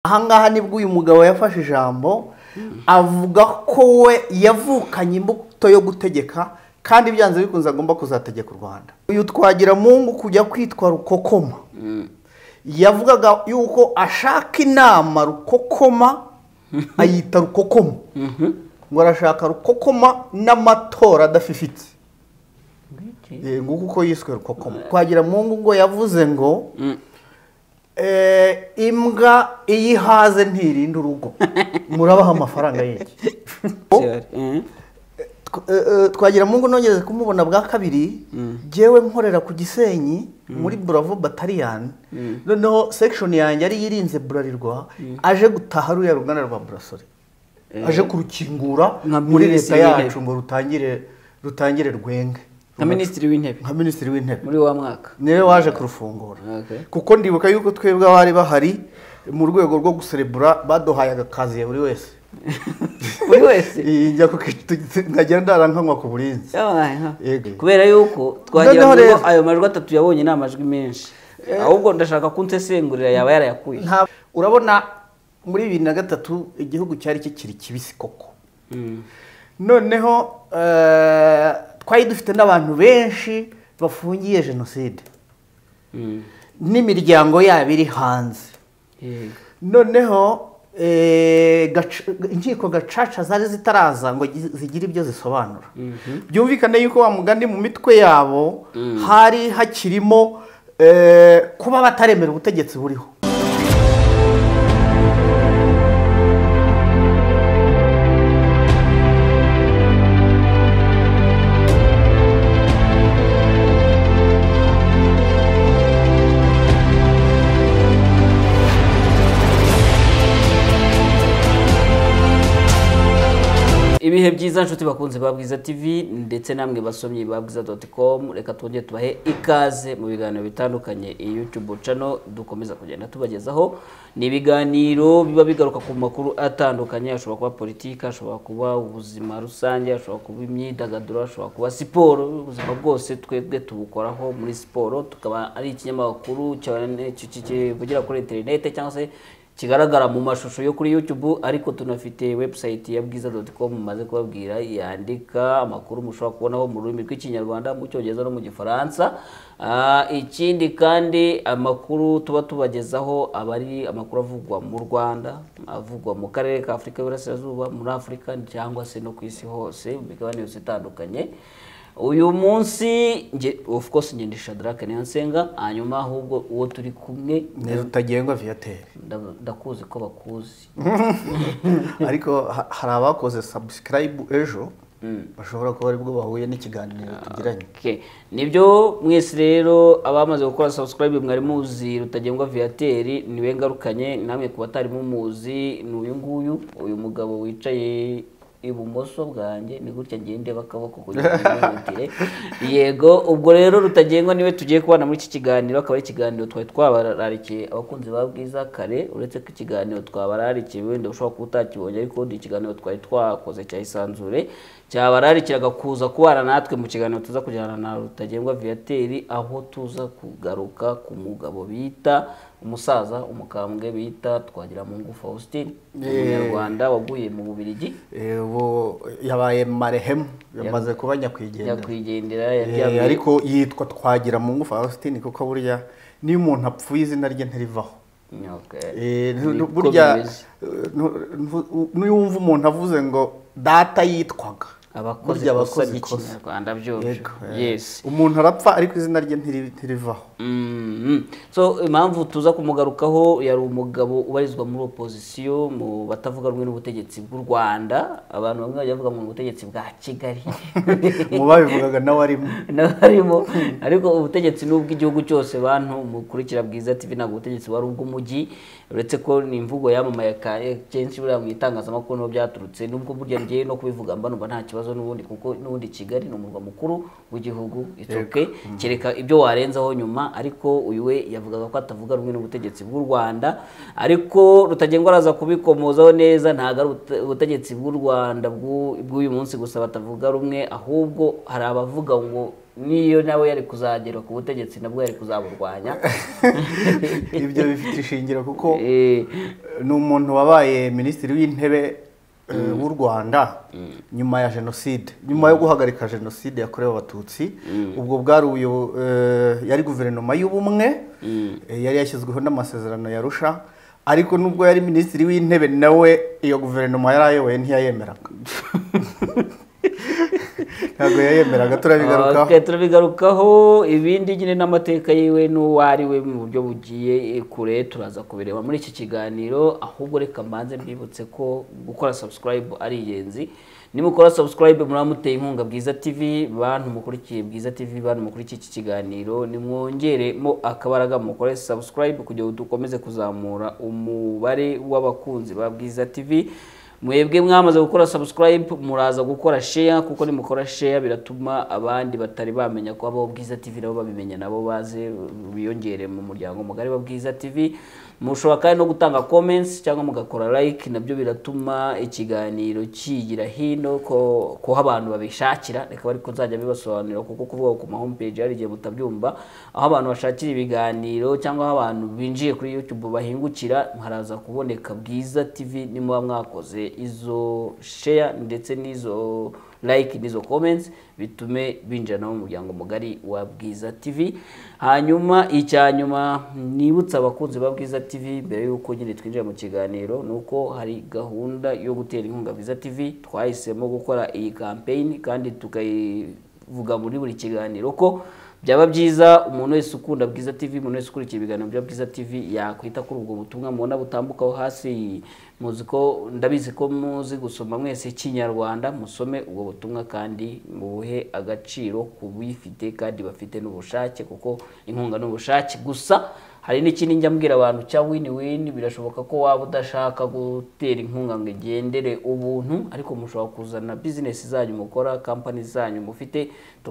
ahangaha nibwo uyu mugabo yafashe ijambo avuga ko we yavukanye imbuto yo gutegeka kandi byanze bikunze agomba kuzategeka u rwanda uyu twagira mungu kujya kwitwa rukokoma yavugaga yuko ashaka inama rukokoma ayita rukokoma ngo arashaka rukokoma n'amatora adafifitse Eh, nguko uko yiswe rukokoma twagira mungu ngo yavuze ngo Eh, imbwa iyo ihaze ntirinda urugo murabaha amafaranga y'iki twagira mungu nongeze kumubona bwa kabiri jyewe nkorera ku gisenyi muri buravo batariyani noneho sekishoni yanjye ariyo irinze burarirwa aje gutaha ruriya ruganda rwa burasore aje kurukingura Nka muri leta minisitiri w'intebe. yacu ngo rutangire rutangire rwenge nka minisitiri w'intebe nka minisitiri w'intebe muri wa mwaka niwe waje kurufungura Okay. kuko ndibuka yuko twebwe abari bahari mu rwego rwo guserebura baduhaye agakaziye buri wese buri wese Iyi njya ku kitu- nkagenda ndarankanywa ku burinzi Yabaye, ha. Yego. kubera yuko twagira Noneho ngo rero- ayo majwi atatu yabonye ni amajwi menshi ahubwo ndashaka ko unsesengurira yaba yarayakuye Nta- urabona muri bibiri na gatatu igihugu cyari kikiri kibisi koko noneho eh, twari dufite n'abantu benshi bafungiye jenoside n'imiryango yabo iri hanze Yego. noneho eh, gaca- inkiko gacaca zari zitaraza ngo gi- zigire ibyo zisobanura byumvikane yuko wa mugani mu mitwe yabo hari hakirimo eh, kuba bataremera ubutegetsi buriho ibihe byiza nshuti bakunze ba bwiza tv ndetse namwe basomyi ba bwiza doti komu reka twongere tubahe ikaze mu biganiro bitandukanye iyi yutubu cano dukomeza kugenda tubagezaho ni ibiganiro biba bigaruka ku makuru atandukanye ashobora kuba politiki ashobora kuba ubuzima rusange ashobora kuba imyidagaduro ashobora kuba siporo ubuzima bwose twebwe tubukoraho muri siporo tukaba ari ikinyamakuru cyane- ki- ki- kivugira kuri interinete cyangwa se kigaragara mu mashusho yo kuri YouTube ariko tunafite website ya bwiza.com mumaze kubabwira yandika amakuru mushobora kubonaho mu rurimi rw'ikinyarwanda mu cyongereza no mu gifaransa Ah, ikindi kandi amakuru tuba tubagezaho aba ari amakuru avugwa mu Rwanda avugwa mu karere ka Afurika y'Iburasirazuba muri Afurika cyangwa se no ku isi hose mu migabane yose itandukanye uyu munsi nge of course njye ndi Shadrack Niyonsenga hanyuma ahubwo uwo turi kumwe ni rutagengwa viateur Nda- ndakuzi ko bakuzi ariko ha- hari abakoze subscribe ejo bashobora kuba aribwo bahuye n'ikiganiro tugiranye Okay. nibyo mwese rero abamaze gukora subscribe mwari muzi rutagengwa viateri niwe ngarukanye namwe ku batari muzi ni uyu nguyu uyu mugabo wicaye ibumoso bwanjye ni gutya ngiye ndeba akaboko kugira ngo ntihutire. yego ubwo rero rutagengwa niwe tugiye kubana muri iki kiganiro akaba ari ikiganiro twari twabararikiye abakunzi ba bwiza kare uretse ko ikiganiro twabararikiye wenda ushobora kuba utakibonye ariko ni ikiganiro twari twakoze cya isanzure cyabararikiraga kuza kubana natwe mu kiganiro tuza kujyana na rutagengwa viateri aho tuza kugaruka ku mugabo bita umusaza umukambwe bita twagiramungu faustin umunyarwanda waguye mu bubirigi Eh, ubu yabaye marehemu yamaze kuba nyakwigendera nyakwigendera Eh, yaryamye ariko yitwa twagira mu ngufu Faustin kuko burya niyo umuntu apfuye izina rye ntirivaho Okay. Eh, ntu- Niko ntu- burya bimeze. ntu- ntu- niyo wumva umuntu avuze ngo data yitwaga abakozi burya kosa abakoze ikosa ry'ikinyarwanda byoroshye Yego, eh. yes umuntu arapfa ariko izina rye ntiri- ntirivaho Mhm. so impamvu tuza kumugarukaho yari umugabo ubarizwa muri opozisiyo mu batavuga rumwe n'ubutegetsi bw'u rwanda abantu bamwe bajya bavuga ngo ni ubutegetsi bwa kigali mu babivugaga nawe arimo n'abarimo ariko ubutegetsi ni ubw'igihugu cyose bantu mukurikira bwiza tv ntabwo ubutegetsi wari ubw'umujyi uretse ko ni imvugo yamamaye ka- kenshi buriya mu itangazamakuru niho byaturutse nubwo burya ngewe no kubivuga mba numva nta kibazo n'ubundi kuko n'ubundi kigali ni umurwa mukuru w'igihugu it's okay kereka ibyo warenzaho nyuma ariko uyu we yavugaga ko atavuga rumwe n'ubutegetsi bw'u rwanda ariko rutagengwa araza kubikomozaho neza ntabwo ari ubute- ubutegetsi bw'u rwanda bw'u- bw'uyu munsi gusa batavuga rumwe ahubwo hari abavuga ngo niyo nawe yari kuzagera ku butegetsi nabwo yari kuzaburwanya ibyo bifite ishingiro kuko Eh, ni umuntu wabaye minisitiri w'intebe eh, w'u rwanda nyuma ya jenoside nyuma yo guhagarika jenoside yakorewe abatutsi ubwo bwari ubuyo- eh, yari guverinoma y'ubumwe eh, yari yashyizweho n'amasezerano ya rusha ariko nubwo yari minisitiri w'intebe nawe iyo guverinoma yari ayoboye ntiyayemeraga ntabwo yayemeraga turabigarukaho Okay, turabigarukaho ibindi nyine n'amateka yiwe n'uwariwe mu buryo bugiye eh, kure turaza kubireba muri iki kiganiro ahubwo reka mbanze mbibutse ko gukora subscribe ari ingenzi nimukora subscribe muraba muteye inkunga Bwiza TV bantu mukurikiye Bwiza TV bantu mukurikiye iki kiganiro nimwongeremo akabaraga mukore subscribe kugira ngo dukomeze kuzamura umubare w'abakunzi ba Bwiza TV mwebwe mwamaze gukora subscribe muraza gukora share kuko nimukora share biratuma abandi batari bamenya ko abo Bwiza TV nabo babimenya nabo baze biyongere mu muryango mugari wa Bwiza TV mushobora kandi no gutanga comments cyangwa mugakora like nabyo biratuma ikiganiro kigira hino ko ko abantu babishakira reka ariko nzajya bibasobanurira kuko kuvuga ku ma homepage hari igihe mutabyumva aho abantu bashakira ibiganiro cyangwa aho abantu binjiye kuri YouTube bahingukira haraza kuboneka Bwiza TV nimuba mwakoze izo share ndetse n'izo like n'izo comments bitume binjira nabo mu muryango mugari wa Bwiza TV hanyuma icya nyuma nibutsa abakunzi ba Bwiza TV mbere y'uko nyine twinjira mu kiganiro ni uko hari gahunda yo gutera inkunga Bwiza TV twahisemo gukora iyi campaign kandi tukayi vuga muri buri kiganiro ko byaba byiza umuntu wese ukunda bwiza tv umuntu wese ukurikiye ibiganiro bya bwiza tv yakwita kuri ubwo butumwa mubona butambukaho hasi muzi ko ndabizi ko muzi gusoma mwese ikinyarwanda musome ubwo butumwa kandi mubuhe agaciro ku bifite kandi bafite n'ubushake kuko inkunga ni ubushake gusa hari n'ikindi njya mbwira abantu cya wini wini birashoboka ko waba udashaka gutera inkunga ngo igendere ubuntu ariko mushobora kuzana bizinesi zanyu mukora kampani zanyu mufite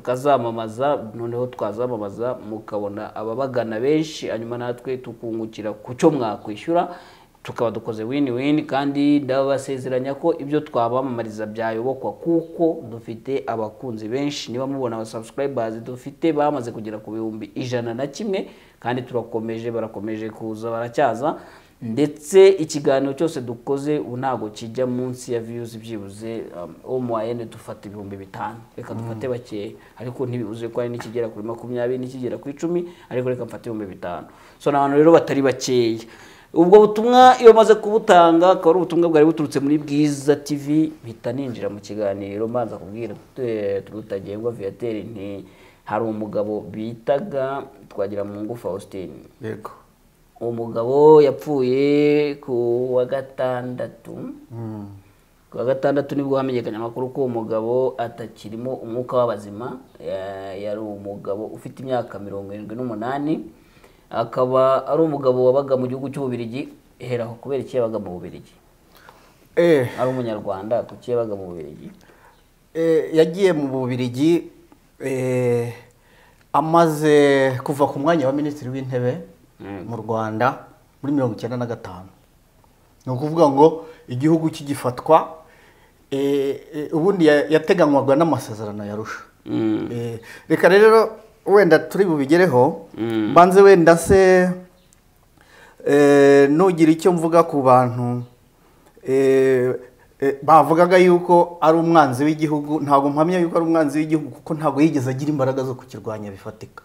tukazamamaza noneho twazamamaza mukabona ababagana benshi hanyuma natwe tukungukira ku cyo mwakwishyura tukaba dukoze wini wini kandi ndabasezeranya ko ibyo twabamamariza byayobokwa kuko dufite abakunzi benshi niba mubona aba subscribers dufite bamaze kugera ku bihumbi ijana na kimwe kandi turakomeje barakomeje kuza baracyaza ndetse ikiganiro cyose dukoze ubu ntabwo kijya munsi ya views byibuze omuwayene dufata ibihumbi bitanu reka dufate bakeya ariko ntibibuze ko hari n'ikigera kuri makumyabiri n'ikigera ku icumi ariko reka mfate ibihumbi bitanu so ni abantu rero batari bakeya ubwo butumwa iyo maze kubutanga akaba ari ubutumwa bwari buturutse muri bwiza tv mpita ninjira mu kiganiro mbanza kubwira eh, turutagengwa viateur nti hari umugabo bitaga twagira mu ngo faustin yego uwo mugabo yapfuye ku wa gatandatu ku wa gatandatu nibwo hamenyekanye amakuru ko uwo mugabo atakirimo umwuka w'abazima Ya- yari umugabo ufite imyaka mirongo irindwi n'umunani akaba ari umugabo wabaga mu gihugu cy'ububirigi heraho kubera iki yabaga mu bubirigi eh ari umunyarwanda kuki yabaga mu bubirigi Eh, yagiye mu bubirigi eh, amaze kuva ku mwanya wa minisitiri w'intebe mu rwanda muri mirongo icyenda na gatanu ni ukuvuga ngo igihugu kigifatwa eh, eh, ubundi ya- yateganywaga n'amasezerano ya rusha Eh, reka rero wenda turi bubigereho mbanze wenda se eh, nugira icyo mvuga ku bantu eh, eh, bavugaga yuko ari umwanzi w'igihugu ntabwo mpamya yuko ari umwanzi w'igihugu kuko ntabwo yigeze agira imbaraga zo kukirwanya bifatika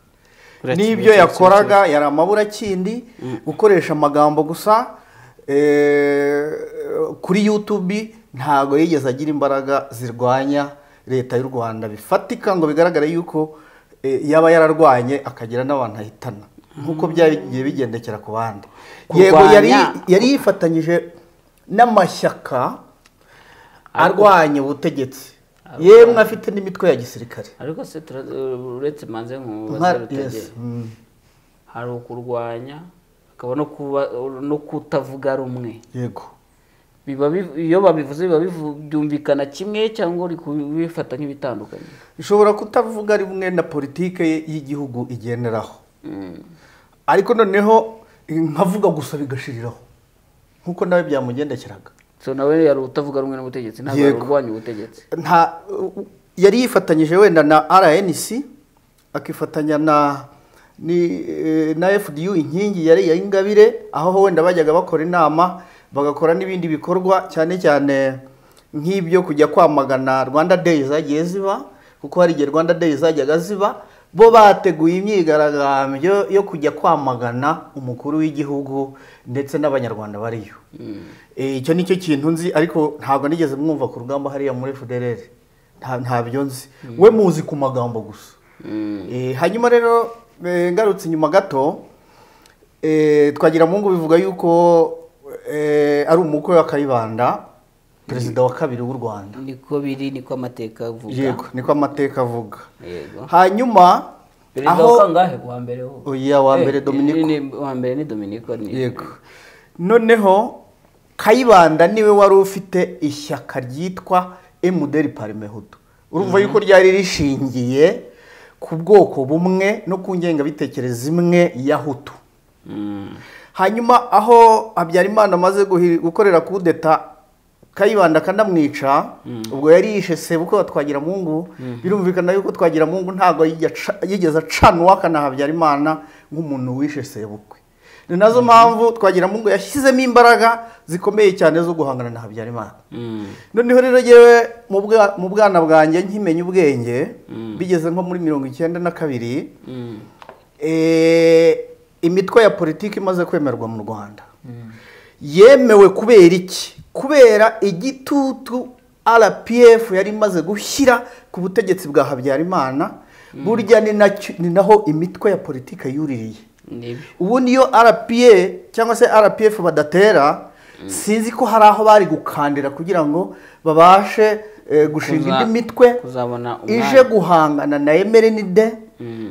Kurya n'ibyo kimwe, yakoraga yari amaburakindi gukoresha amagambo gusa eh, kuri YouTube ntabwo yigeze agira imbaraga zirwanya leta y'u Rwanda bifatika ngo bigaragare yuko eh, yaba yararwanye akagira n'abantu ahitana nk'uko byagiye bigendekera ku bandi yego yari Kurwanya- yari yifatanyije n'amashyaka arwanya ubutegetsi yemwe afite n'imitwe ya gisirikare ariko se tura- uretse manze Nka- nk'ubaze yes, mm. hari ukurwanya hakaba no kuba- no kutavuga rumwe yego biba biv- iyo babivuze biba bivu- byumvikana kimwe cyangwa uri kubifata nk'ibitandukanye ishobora kutavuga rimwe na politike ye y'igihugu igenderaho ariko noneho nkavuga gusa bigashiriraho nk'uko nawe byamugendekeraga so nawe yari utavuga rumwe n'ubutegetsi ntabwo yari Yego. urwanya ubutegetsi nta yari yifatanyije wenda na rnc akifatanya na ni eh, na fdu inkingi yari iya ingabire aho wenda bajyaga bakora inama bagakora n'ibindi bikorwa cyane cyane nk'ibyo kujya kwamagana rwanda day zagiye ziba kuko hari igihe rwanda day zajyaga ziba bo bateguye imyigaragambyo yo kujya kwamagana umukuru w'igihugu ndetse n'abanyarwanda bariyo Eh, icyo ni cyo kintu nzi ariko ntabwo nigeze mwumva ku rugamba hariya muri fdrr nta ntabyo nzi we muzi ku magambo gusa Eh, hanyuma rero eh, ngarutse inyuma gato eh, twagira mungu bivuga yuko eh, ari umukwe wa kayibanda perezida wa kabiri w'u rwanda niko biri niko amateka avuga yego niko amateka avuga yego hanyuma perezida wa aho kangahe wa mbere wo oya wa Eh, mbere ni- dominiko ni- wa mbere ni dominiko ni yego noneho kayibanda niwe wari ufite ishyaka ryitwa emuderi parimehudu urumva yuko ryari rishingiye ku bwoko bumwe no ku ngengabitekerezo imwe ya hutu Mm. hanyuma aho habyarimana amaze guhi- gukorera kudeta kayibanda akanamwica ubwo yari yishe sebukwe wa twagiramungu birumvikana yuko twagiramungu ntabwo yigaca- yigeze acanwa kana habyarimana nk'umuntu wishe sebukwe ni nazo mpamvu twagiramungu yashyizemo imbaraga zikomeye cyane zo guhangana na habyarimana Mm. noneho rero yewe mu bwa- mu bwana bwanjye nkimenya ubwenge bigeze nko muri mirongo icyenda na kabiri Mm. Eh, imitwe ya politiki imaze kwemerwa mu rwanda yemewe kubera iki kubera igitutu rpf yari imaze gushyira ku butegetsi bwa habyarimana burya ni nacyo- ni naho imitwe ya politiki yuririye nibyo ubu niyo rpa cyangwa se rpf badatera sinzi ko hari aho bari gukandira kugira ngo babashe eh, gushinga Kuza- indi mitwe kuzabona umwanya. ije guhangana na emerenide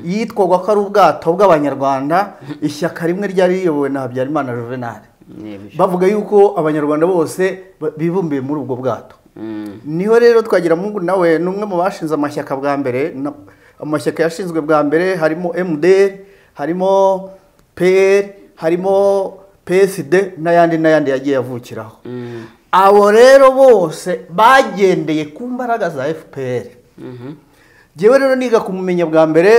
yitwaga ko ari ubwato bw'abanyarwanda ishyaka rimwe ryari riyobowe na habyarimana juvenal nibyo bavuga yuko abanyarwanda bose ba- bibumbiye muri ubwo bwato Mm. niho rero twagira mungu nawe ni umwe mu bashinze amashyaka bwa mbere na- amashyaka yashinzwe bwa mbere harimo mdr harimo pr harimo psd n'ayandi n'ayandi yagiye avukiraho Mm. abo rero bose bagendeye ku mbaraga za fpr Mhm. njyewe rero niga kumumenya bwa mbere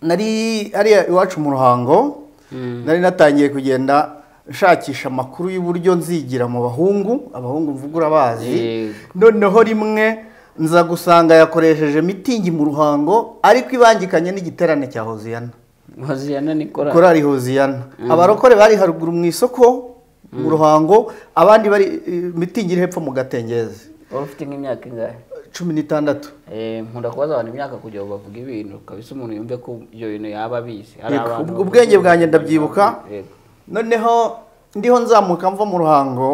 nari hariya iwacu mu ruhango nari natangiye kugenda nshakisha amakuru y'uburyo nzigira mu bahungu abahungu mvuga urabazi Yego. noneho rimwe nza gusanga yakoresheje mitingi mu ruhango ariko ibangikanye n'igiterane cya hoziyana hoziyana ni korali korari hoziyana abarokore bari haruguru mu isoko mu ruhango abandi bari eh, mitingi iri hepfo mu gatengezi wari ufite nk'imyaka ingahe cumi n'itandatu Eh, nkunda kubaza abantu imyaka kugira ngo bavuge ibintu kabisa umuntu yumve ko ibyo bintu yaba abizi Hari Yego, abantu ubwo ubwenge bavuga- bwanjye ndabyibuka Yego. noneho ndiho nzamuka mva mu ruhango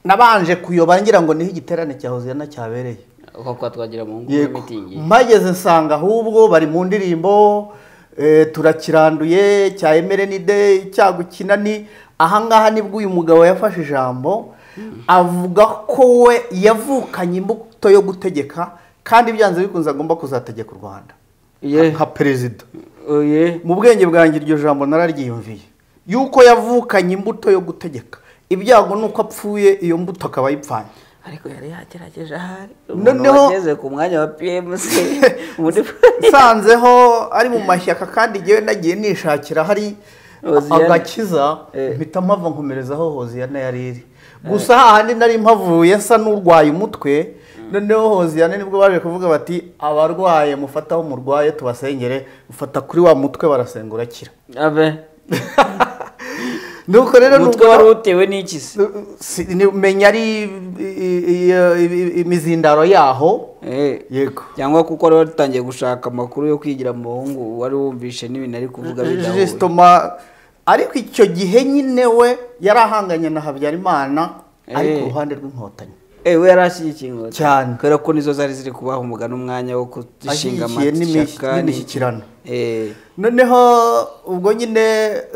nabanje kuyoba ngira ngo niho igiterane cya hoziyana cyabereye uko kwa twagira mu ngo yego mitingi mpageze nsanga ahubwo bari mu ndirimbo eh, turakiranduye cya emerenide cyagukinani ahangaha nibwo uyu mugabo yafashe ijambo avuga ko we yavukanye imbuto yo gutegeka kandi byanze bikunze agomba kuzategeka u rwanda ye nka perezida oye mu bwenge bwanjye iryo jambo nararyiyumviye yuko yavukanye imbuto yo gutegeka ibyago ni uko apfuye iyo mbuto akaba ayipfanye ariko yari yagerageje ahari Noneho- noneho ageze ku mwanya wa PMC muri nsanzeho ari mu mashyaka kandi ngewe nagiye nishakira hari Hoziyana. agakiza Eh. mpita mpava nkomerezaho hoziyana yari iri gusa hahandi nari mpavuye nsa n'urwaye umutwe noneho hoziyana nibwo baje kuvuga bati abarwaye mufata aho murwaye tubasengere ufata kuri wa mutwe barasengura akira abe nuko rero umutwe numva- wari utewe n'iki se Si- ni- menya ari i- i- i- imizindaro yaho Eh, yego cyangwa kuko wari watangiye gushaka amakuru yo kwigira mu bahungu wari wumvishe n'ibintu ari kuvuga bidahuye jisitoma ariko icyo gihe nyine we yari ahanganye na habyarimana ari ku Eh. ruhande rw'inkotanyi Eh, we yari ashyigikiye inkotanyi Cyane. kubera ko nizo zari ziri kubaha umugani umwanya wo kuzishinga Ashyigikiye amashyaka n'imi- ni- n'imishyikirano. Eh, noneho ubwo nyine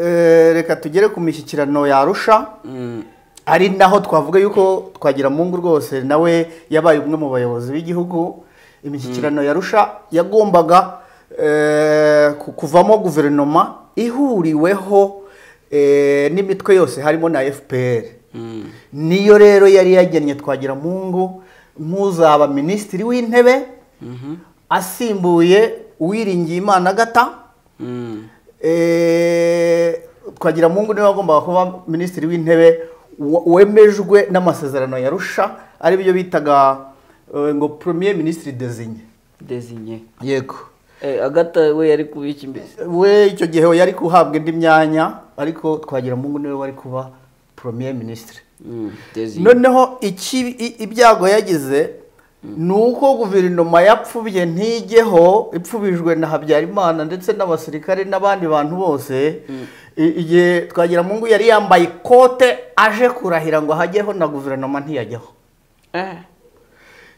eh, reka tugere ku mishyikirano yarusha mm, ari naho twavuga yuko twagira mungu rwose nawe yabaye umwe mu bayobozi b'igihugu imishyikirano yarusha yagombaga eh, ku- kuvamo guverinoma ihuriweho eh, n'imitwe yose harimo na fpr mm. niyo rero yari yagennye twagira mungu nk'uzaba minisitiri w'intebe asimbuye uwiringiye imana agata Mm. Eh, twagiramungu niwe wagombaga kuba minisitiri w'intebe wa- wemejwe n'amasezerano ya rusha ari byo bitaga eh, ngo premier minisitiri desinye desinye yego Eh, agata we yari kubiki imbere we icyo gihe yari guhabwa indi myanya ariko twagiramungu niwe wari kuba premier minisitiri Mm, desinye noneho iki i- ibyago yagize ni uko guverinoma yapfubye ntigeho ipfubijwe na habyarimana ndetse n'abasirikare n'abandi bantu bose I- igihe twagiramungu yari yambaye ikote aje kurahira ngo hajyeho na guverinoma ntiyajyaho Eh,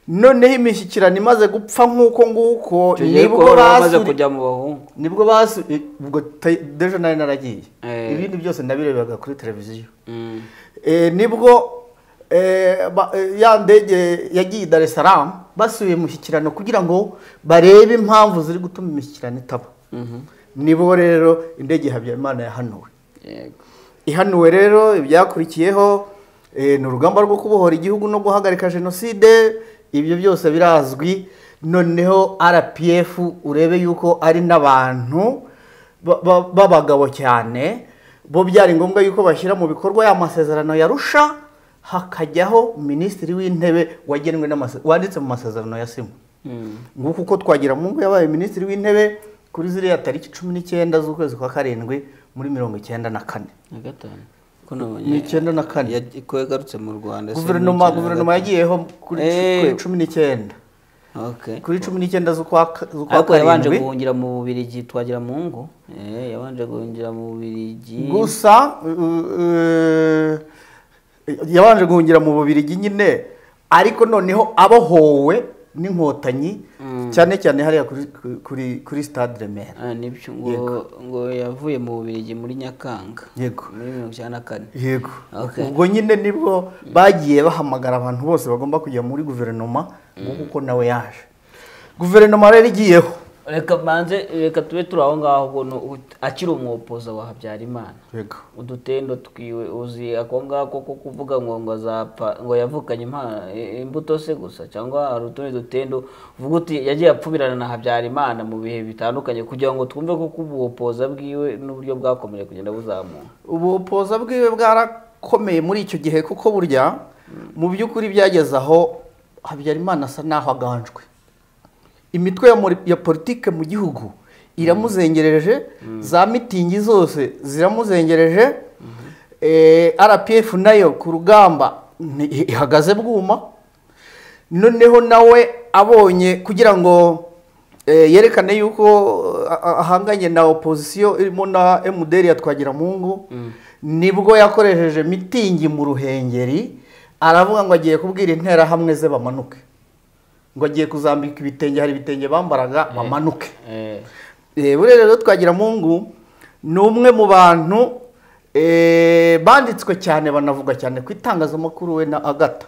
noneho imishyikirano imaze gupfa nk'uko nguko icyo gihe ko nibwo wari wamaze basuri- kujya mu bahungu nibwo basu i- ubwo ta- dejo nari naragiye Eh. ibindi byose ndabirebaga kuri televiziyo Mm. Eh, nibwo eh, ba- eh, ya ndege yagiye i Dar es Salaam basubiye imishyikirano kugira ngo barebe impamvu ziri gutuma imishyikirano itaba Mhm. nibo rero indege ya habyarimana yahanuwe yego ihanuwe rero ibyakurikiyeho eh, ni urugamba rwo kubohora igihugu no guhagarika jenoside ibyo byose birazwi noneho rpf urebe yuko ari n'abantu ba- ba- b'abagabo cyane bo byari ngombwa yuko bashyira mu bikorwa ya masezerano yarusha hakajyaho minisitiri w'intebe wagenwe n'amase- wanditse mu masezerano ya simu Mm. nguko uko twagira mungu yabaye minisitiri w'intebe kuri ziriya tariki cumi n'icyenda z'ukwezi kwa karindwi muri mirongo icyenda na kane na gatanu ko nabonye ni icyenda na kane ya- ko yagarutse mu rwanda se guverinoma ni icyenda na guverinoma gatanu. yagiyeho kuri Eh. kuri cumi n'icyenda okay kuri cumi n'icyenda z'ukwa ka- z'ukwa ariko yabanje karindwi guhungira mu bubirigi twagira mu ngo Eh, yabanje guhungira mu bubirigi gusa uh, uh, yabanje guhungira mu bubirigi nyine ariko noneho abohowe n'inkotanyi cyane cyane hariya kuri kuri kuri stade remera Ah, nibyo ngo ngo yavuye mu bubirigi muri nyakanga yego muri mirongo icyenda na kane yego Okay. ubwo nyine nibwo bagiye bahamagara abantu bose bagomba kujya muri guverinoma nguko uko nawe yaje guverinoma rero igiyeho reka banze reka tube turi aho ngaho ubwo ni ut- akiri umwopoza wa habyarimana yego udutendo twiwe uzi ako ngako ko kuvuga ngo ngo azapfa ngo yavukanye impano imbuto se gusa cyangwa hari utundi dutendo uvuga uti yagiye apfubirana na habyarimana mu bihe bitandukanye kugira ngo twumve ko ubuhopoza bwiwe n'uburyo bwakomeje kugenda buzamuka ubupoza bwiwe bwarakomeye muri icyo gihe kuko burya mu by'ukuri byageze aho habyarimana asa n'aho aganjwe imitwe ya muri- ya politike mu gihugu iramuzengereje za mitingi zose ziramuzengereje Eh, rpf nayo ku rugamba ni- ihagaze bwuma noneho nawe abonye kugira ngo eh, yerekane yuko a- a- ahanganye na opozisiyo irimo na mdr ya twagiramungu nibwo yakoresheje mitingi mu ruhengeri aravuga ngo agiye kubwira interahamwe ze bamanuke ngo agiye kuzambika ibitenge hari ibitenge bambaraga bamanuke eh, Eh, buriya rero twagiramungu ni umwe mu bantu eh, banditswe cyane banavuga cyane ku itangazamakuru we na agata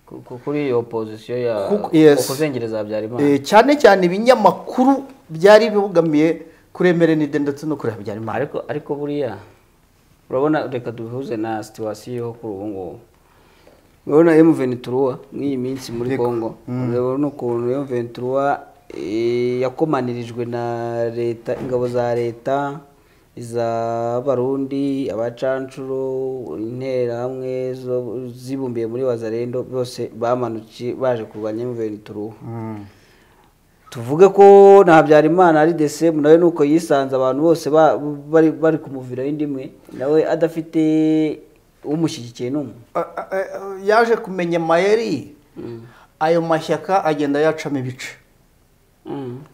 ku- ku- kuri iyo opozisiyo ya Kuko- yes. kuzengereza habyarimana Eh, cyane cyane ibinyamakuru byari bibogamiye kuri emerenide ndetse no kuri habyarimana ariko ariko buriya urabona reka duhuze na situwasiyo yo kuri ubu ngubu urabona emuvenituruwa nk'iyi minsi muri congo urabona ukuntu emuvenituruwa yakomanirijwe na leta ingabo za leta iz'abarundi abacancuro interahamwe zo- zibumbiye muri wazarendo bose bamanukiye baje kurwanya emuvenituruwa tuvuge ko na habyarimana ari desemu nawe nuko yisanze abantu bose ba- bari bari kumuviraho indi imwe nawe adafite umushyigikiye n'umwe A- a- a- yaje kumenya amayeri ayo mashyaka agenda yacamo ibice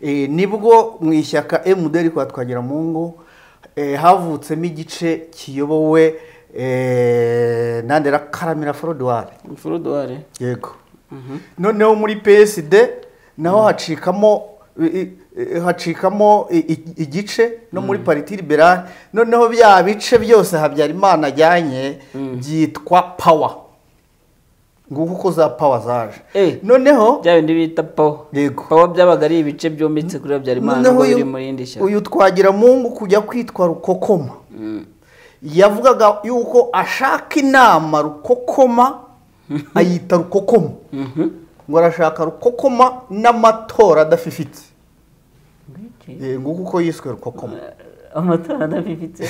Eh, nibwo mu ishyaka emuderi kwa twagiramungu eh, havutsemo igice kiyobowe eh, nandera karamira forodwari forodware yego noneho muri psd naho hacikamo i- i- i- hacikamo i- i- igice no muri pariti liberale noneho bya bice byose habyarimana ajyanye byitwa pawa nguko uko za pawa zaje Eh. noneho bya bindi bita pawa Yego. pawa byabaga ari ibice byombitse kuri habyarimana Noneho nubwo uyu- biri muri indi shyaka uyu twagira mungu kujya kwitwa rukokoma yavugaga yuko ashaka inama rukokoma ayita rukokoma ngo arashaka rukokoma n'amatora adafifitse Mbiki? Eh, nguko uko yiswe rukokomo amatara adafifitse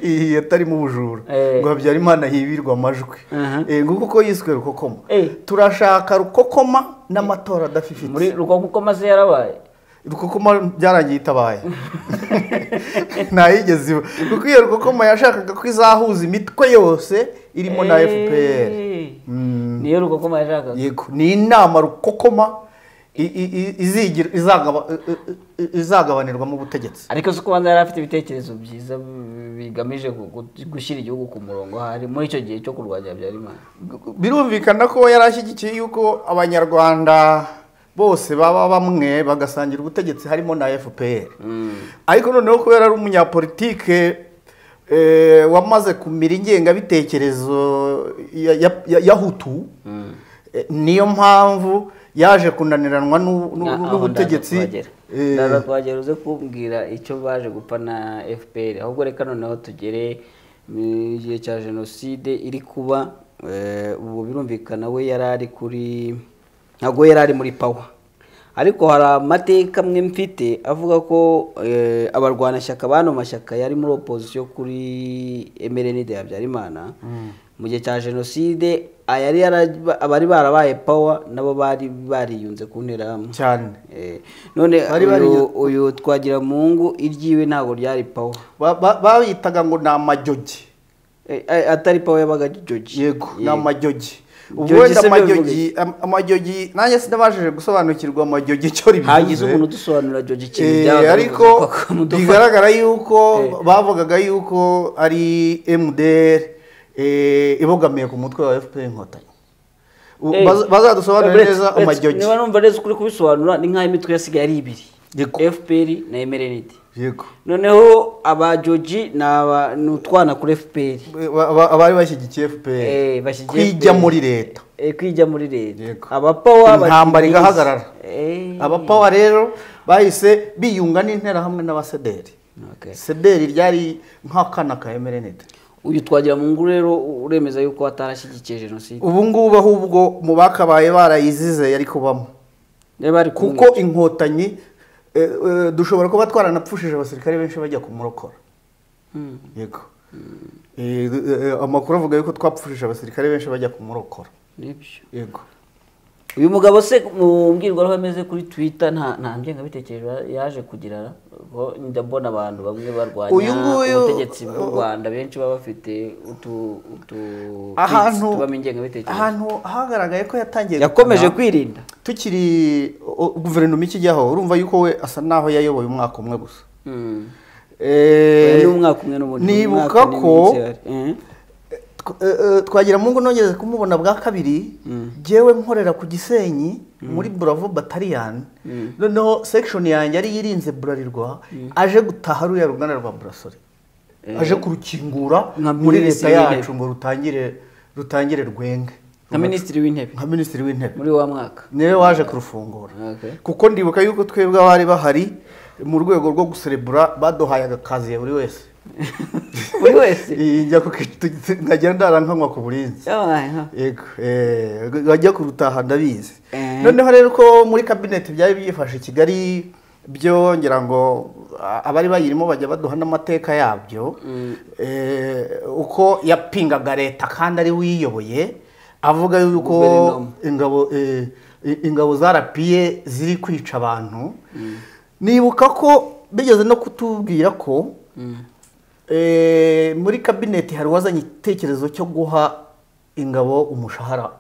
iyi yatarimo ubujura Eh. ngo habyarimana hibirwe amajwi Aha. Eh, nguko uko yiswe rukokoma Eh. turashaka rukokoma n'amatora adafifite muri rukonko maze yarabaye rukokoma byarangiye itabaye ntayigeze iba kuko iyo rukokoma yashakaga ko izahuza imitwe yose irimo na fpr Mm. niyo rukokoma yashakaga yego ni inama rukokoma i- i- i- izigira izagaba- i- i- i- izagabanirwamo ubutegetsi ariko si kubanza yari afite ibitekerezo byiza bi- bigamije gu- gu- gushyira igihugu ku murongo hari muri icyo gihe cyo kurwanya habyarimana birumvikana ko yari ashyigikiye yuko abanyarwanda bose baba bamwe bagasangira ubutegetsi harimo na fpr ariko noneho kubera ari umunyapolitike eh, wamaze kumira ingengabitekerezo ya- ya- ya- ya hutu eh, niyo mpamvu yaje kunaniranwa n'u- Na- n'u- aho n'ubutegetsi ndaza kuhagera. eh, ndaza kuhagera uze kumbwira icyo baje gupfa na fpr ahubwo reka noneho tugere mu gihe cya jenoside iri kuba eh, ubu birumvikana we yari ari kuri ntabwo yari ari muri pawa ariko hari amateka amwe mfite avuga ko eh, abarwanashyaka bano mashyaka yari muri opozisiyo kuri mrnd habyarimana mu gihe cya jenoside ayari yaraba- abari barabaye pawa nabo bari bariyunze ku nterahamwe cyane Eh, none Bari bari- uyu, uyu twagira mungu iryiwe ntabwo ryari pawa Ba- ba- babitaga ngo ni amajogi Eh, eh, atari pawa yabaga joji yego ni amajyogi Jogi ubu wenda se bivuge amajyogi am- amajyogi nanjye sinabashije gusobanukirwa amajyogi icyo hagize umuntu rivuze udusobanurira joji ikintu Eh, byabaga ariko bivuze ko akamudufa- bigaragara yuko Eh. bavugaga yuko ari mdr eh, ibogamiye ku mutwe wa fpr inkotanyi U- Eh, baz- bazadusobanurire Brett, neza Brett, amajyogi niba numva neza ukuri kubisobanura ni nk'aho imitwe yasigaye ari ibiri Yego. fpr na mrnd yego noneho abajoji ni aba- ni utwana kuri fpr Ba- ba- abari bashyigikiye fpr Eh, bashyigikiye kwijya FPR. muri leta Eh, kwijya muri leta Yego. abapawa bati- Intambara igahagarara. Eh, abapawa rero bahise biyunga n'interahamwe n'abasederi okay. sederi ryari nk'akana ka emerenete uyu twagira mu nguru rero uremeza yuko atarashyigikiye jenoside ubu ngubu ahubwo mu bakabaye barayizize yari kubamo niba ari kuko kuko inkotanyi eh, eh, dushobora kuba twaranapfushije abasirikare benshi bajya kumurokora yego Eh, eh, amakuru avuga yuko twapfushije abasirikare benshi bajya kumurokora nibyo yego uyu mugabo se mu mbwirwaruhame ze kuri twitter nta nta ngengabitekerezo yaje kugira ko ndabona abantu bamwe barwanya Uyu nguyu- ubutegetsi bw'u rwanda benshi baba bafite utu utu tweets ahantu tubamo ingengabitekerezo ahantu hagaragaye ko yatangiye yakomeje gukina, kwirinda tukiri o- guverinoma ikijyaho urumva yuko we asa n'aho yayoboye umwaka umwe gusa Mm. Eh, Oya, ni umwaka umwe n'ubundi nibuka umwaka ko n'iminsi ihari. Eh. tw- eh, eh, twagira mungu nongeze kumubona bwa kabiri jyewe nkorera ku gisenyi muri bravo bataliyani noneho sekishoni yanjye ariyo irinze burarirwa aje gutaha ruriya ruganda rwa burasore aje kurukingura Nka muri leta minisitiri w'intebe. yacu ngo rutangire rutangire rwenge nka minisitiri w'intebe nka minisitiri w'intebe muri wa mwaka niwe waje kurufungura Okay. kuko ndibuka yuko twebwe abari bahari mu rwego rwo guserebura baduhaye agakaziye buri wese buri wese Iyi njya ku kitu- nkajya ndarankanywa ku burinzi Yabaye, ha. yego eh, bajya kurutaha ndabizi Eh. noneho rero ko muri kabineti byari byifashe i kigali byo ngira ngo a- abari bayirimo bajya baduha n'amateka yabyo Eh, uko yapingaga leta kandi ari wiyoboye avuga yuko Guverinoma. ingabo eh, i- ingabo zarapiye ziri kwica abantu nibuka ko bigeze no kutubwira ko eh, muri kabineti hari uwazanye igitekerezo cyo guha ingabo umushahara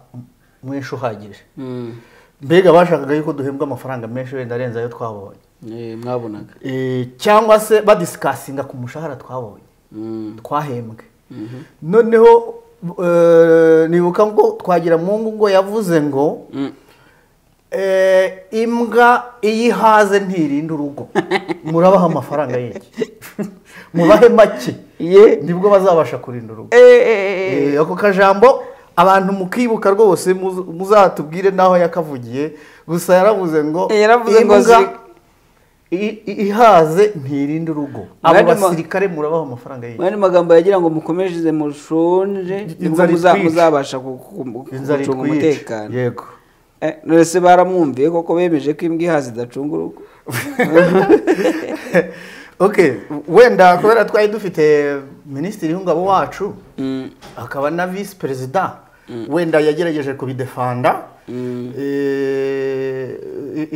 mwinshi uhagije Mm. mbega bashakaga yuko duhembwa amafaranga menshi wenda arenze ayo twabonye Eh, mwabonaga Eh, cyangwa se badisikasinga ku mushahara twabonye Mm. twahembwe noneho eh, nibuka ngo twagira mungu ngo yavuze ngo Mm. eh, imbwa iyo ihaze ntirinda urugo murabaha amafaranga y'iki mubahe make Ye. nibwo bazabasha kurinda urugo Eh, ako kajambo abantu mukibuka rwose muz- muzatubwire n'aho yakavugiye gusa yaravuze ngo Eh, yaravuze ngo imbwa ziri- i- i- ihaze ntirinda urugo abo Mwari mu- basirikare murabaha amafaranga y'iki mwari magambo yagira ngo mukomereze mushonje nibwo Inzara muza- itwice. muzabasha ku- ku- ku- inzara gucunga itwica umutekano yego Eh, none se baramwumviye koko bemeje ko imbwa ihaza idacunga urugo ok wenda kubera twari dufite minisitiri w'ingabo wacu akaba na visi perezida wenda yagerageje kubidefanda Eh,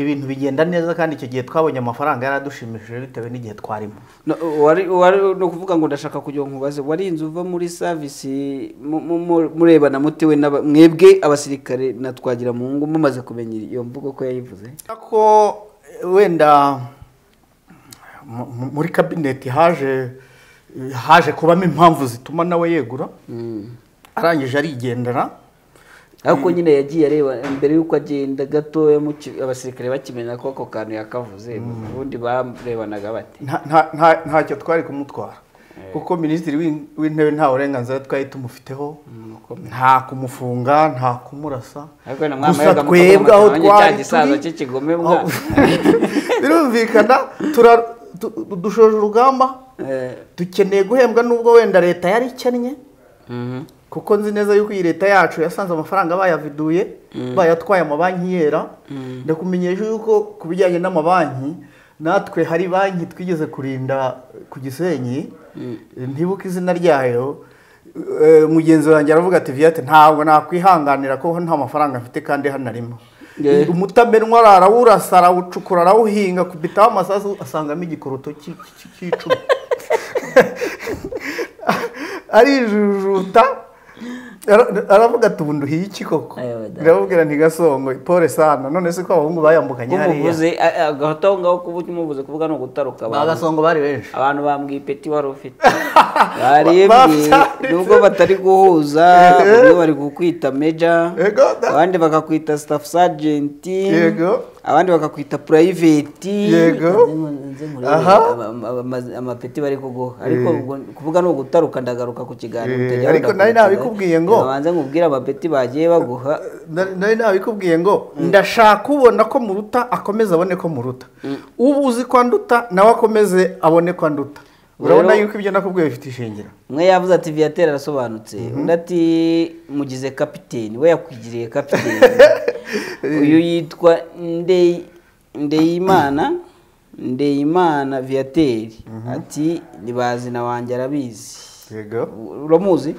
ibintu bigenda neza kandi icyo gihe twabonye amafaranga yaradushimishije bitewe n'igihe twarimo No, wari wari ni ukuvuga ngo ndashaka kugira ngo nkubaze warinze uva muri savisi mu- mu- mu- murebana mutewe n'aba- mwebwe abasirikare na twagira mu ngo mumaze kumenya iyo mvugo ko yayivuze ko wenda mu- mu- muri kabineti haje haje kubamo impamvu zituma nawe yegura arangije arigendera ariko nyine yagiye areba mbere y'uko agenda gatoya muki- abasirikare bakimenya ko ako kantu yakavuze ubundi barebanaga bate nta- nta- nta- ntacyo twari kumutwara kuko minisitiri w'in- w'intebe nta burenganzira twari tumufiteho nta kumufunga nta kumurasa ariko na gusa mwamayaga twebwe aho cya twari gisaza turi cy'ikigome mwana birumvikana tura- tu- tu- dushoje urugamba Eh, dukeneye guhembwa nubwo wenda leta yari ikennye mhm. kuko nzi neza yuko iyi leta yacu yasanze amafaranga bayaviduye bayatwaye amabanki yera ndakumenyesha yuko ku bijyanye n'amabanki natwe hari banki twigeze kurinda ku gisenyi ntibuke izina ryayo Eh, mugenzi wanjye aravuga ati viyate ntabwo nakwihanganira ko nta mafaranga mfite kandi hano arimo Yeah. umutamenwa arawurasa arawucukura arawuhinga kubitaho amasasu asangamo igikoroto cy'i- cy'i- cy'icumi arijujuta ara- aravuga ati ubundi uhiye iki koko Ayo, weda. biramubwira ntigasongo pole sana none se ko abahungu bayambukanye hariya umuvuze a- agahato aho ngaho kuba umuvuze kuvuga ni ugutaruka abantu bagasongo bari benshi abantu bambwiye ipeti wari ufite barebye babyanditse. nubwo batari guhuza bamwe bari kukwita meja Yego, da- abandi bakakwita staff sergeant Yego. abandi bakakwita private yego Aha. amapeti bari kuguha ariko ubwo- kuvuga ni ugutaruka ndagaruka ku kiganiro Eh, utajya ariko nari urakurikira. nabikubwiye ngo- Babanze nkubwire amapeti bagiye baguha Nari- nari nabikubwiye ngo ndashaka ubona ko muruta akomeze abone ko muruta uba uzi ko anduta nawe akomeze abone ko anduta urabona Rero- yuko ibyo nakubwiye bifite ishingiro umwe yavuze ati viateur arasobanutse undi ati mugize kapiteni we yakwigiriye kapiteni uyu yitwa Ndey- ndeyimana ndeyimana viateur ati nibazina wanjye arabizi yego uramuzi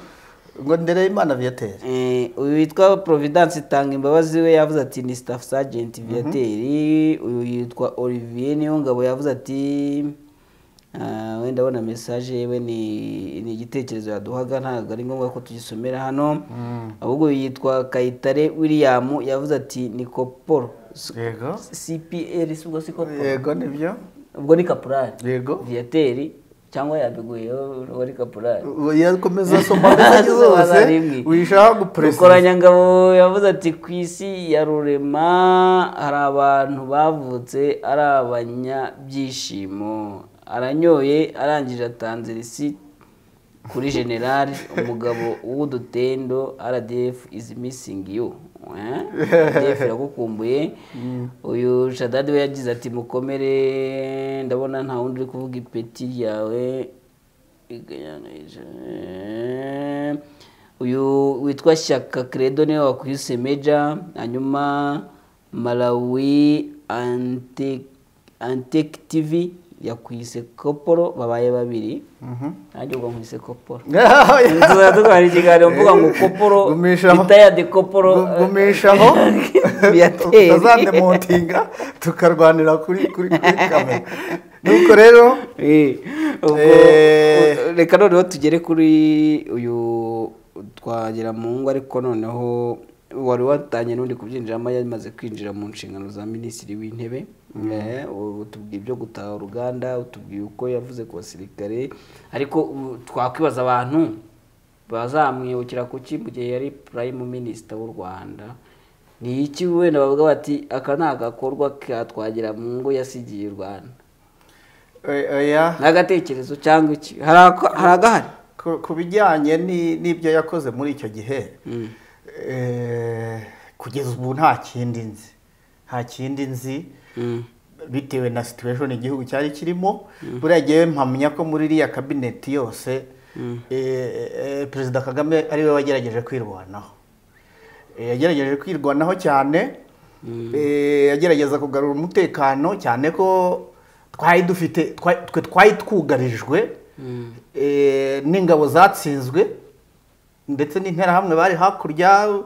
ngo ndereye imana viyatere Eh, uyu witwa providence tanga imbabazi we yavuze ati ni staff sergeant viateri uyu yitwa olivier niyongabo yavuze ati "Ah, wenda abona message yewe ni ni igitekerezo yaduhaga ntabwo ari ngombwa ko tugisomera hano ahubwo uyu yitwa kayitare william yavuze ati ni koporo S- yego cpr si ubwo si koporo yego nibyo ubwo ni kapurari yego viateri cyangwa yabiguye wari kapurari yakomeza asoma amagi zose wishaka gupuresida rukoranyangabo yavuze ati ku isi ya rurema hari abantu bavutse ari abanyabyishimo aranyoye arangije atanze risi kuri generali umugabo w'udutendo rdf is missing you Eh? rdf iragukumbuye uyu shadadi we yagize ati mukomere ndabona nta wundi uri kuvuga ipeti ryawe Eh, uyu witwa shyaka credo niwe wakuyise meja hanyuma malawi Ante- antec tv yakwise koporo babaye babiri nanjye ubwo nkwise koporo tuzaba dutwara ikiganiro mvuga ngo koporo Gumisha aho. ritayadi koporo Gu- gumishaho Viateur. utazandemontinga tukarwanira kuri kuri kuri kamera nuko rero Eh, ubwo- Eh. u- reka noneho tugere kuri uyu twagira mu ngo ariko noneho wari watanye n'undi kubyinjiramo yamaze kwinjira mu nshingano za minisitiri w'intebe Eh, u- utubwiye ibyo gutaha uruganda utubwiye uko yavuze ku basirikare ariko u- twakwibaza abantu bazamwibukira kuki mu gihe yari prime minister w'u rwanda ni iki wenda bavuga bati aka ni agakorwa katwagira mu ngo yasigiye u rwanda eh, oya ni agatekerezo cyangwa iki hari ako- hari agahari ku ku bijyanye ni- n'ibyo yakoze muri icyo gihe eh, kugeza ubu nta kindi nzi nta kindi nzi bitewe na situation igihugu cyari kirimo buriya ngewe mpamya ko muri iriya kabineti yose eh, eh, perezida kagame ariwe wagerageje kwirwanaho Eh, yagerageje kwirwanaho cyane Eh, agerageza kugarura umutekano cyane ko twari dufite twa- twe twari twugarijwe eh, n'ingabo zatsinzwe ndetse n'interahamwe bari hakurya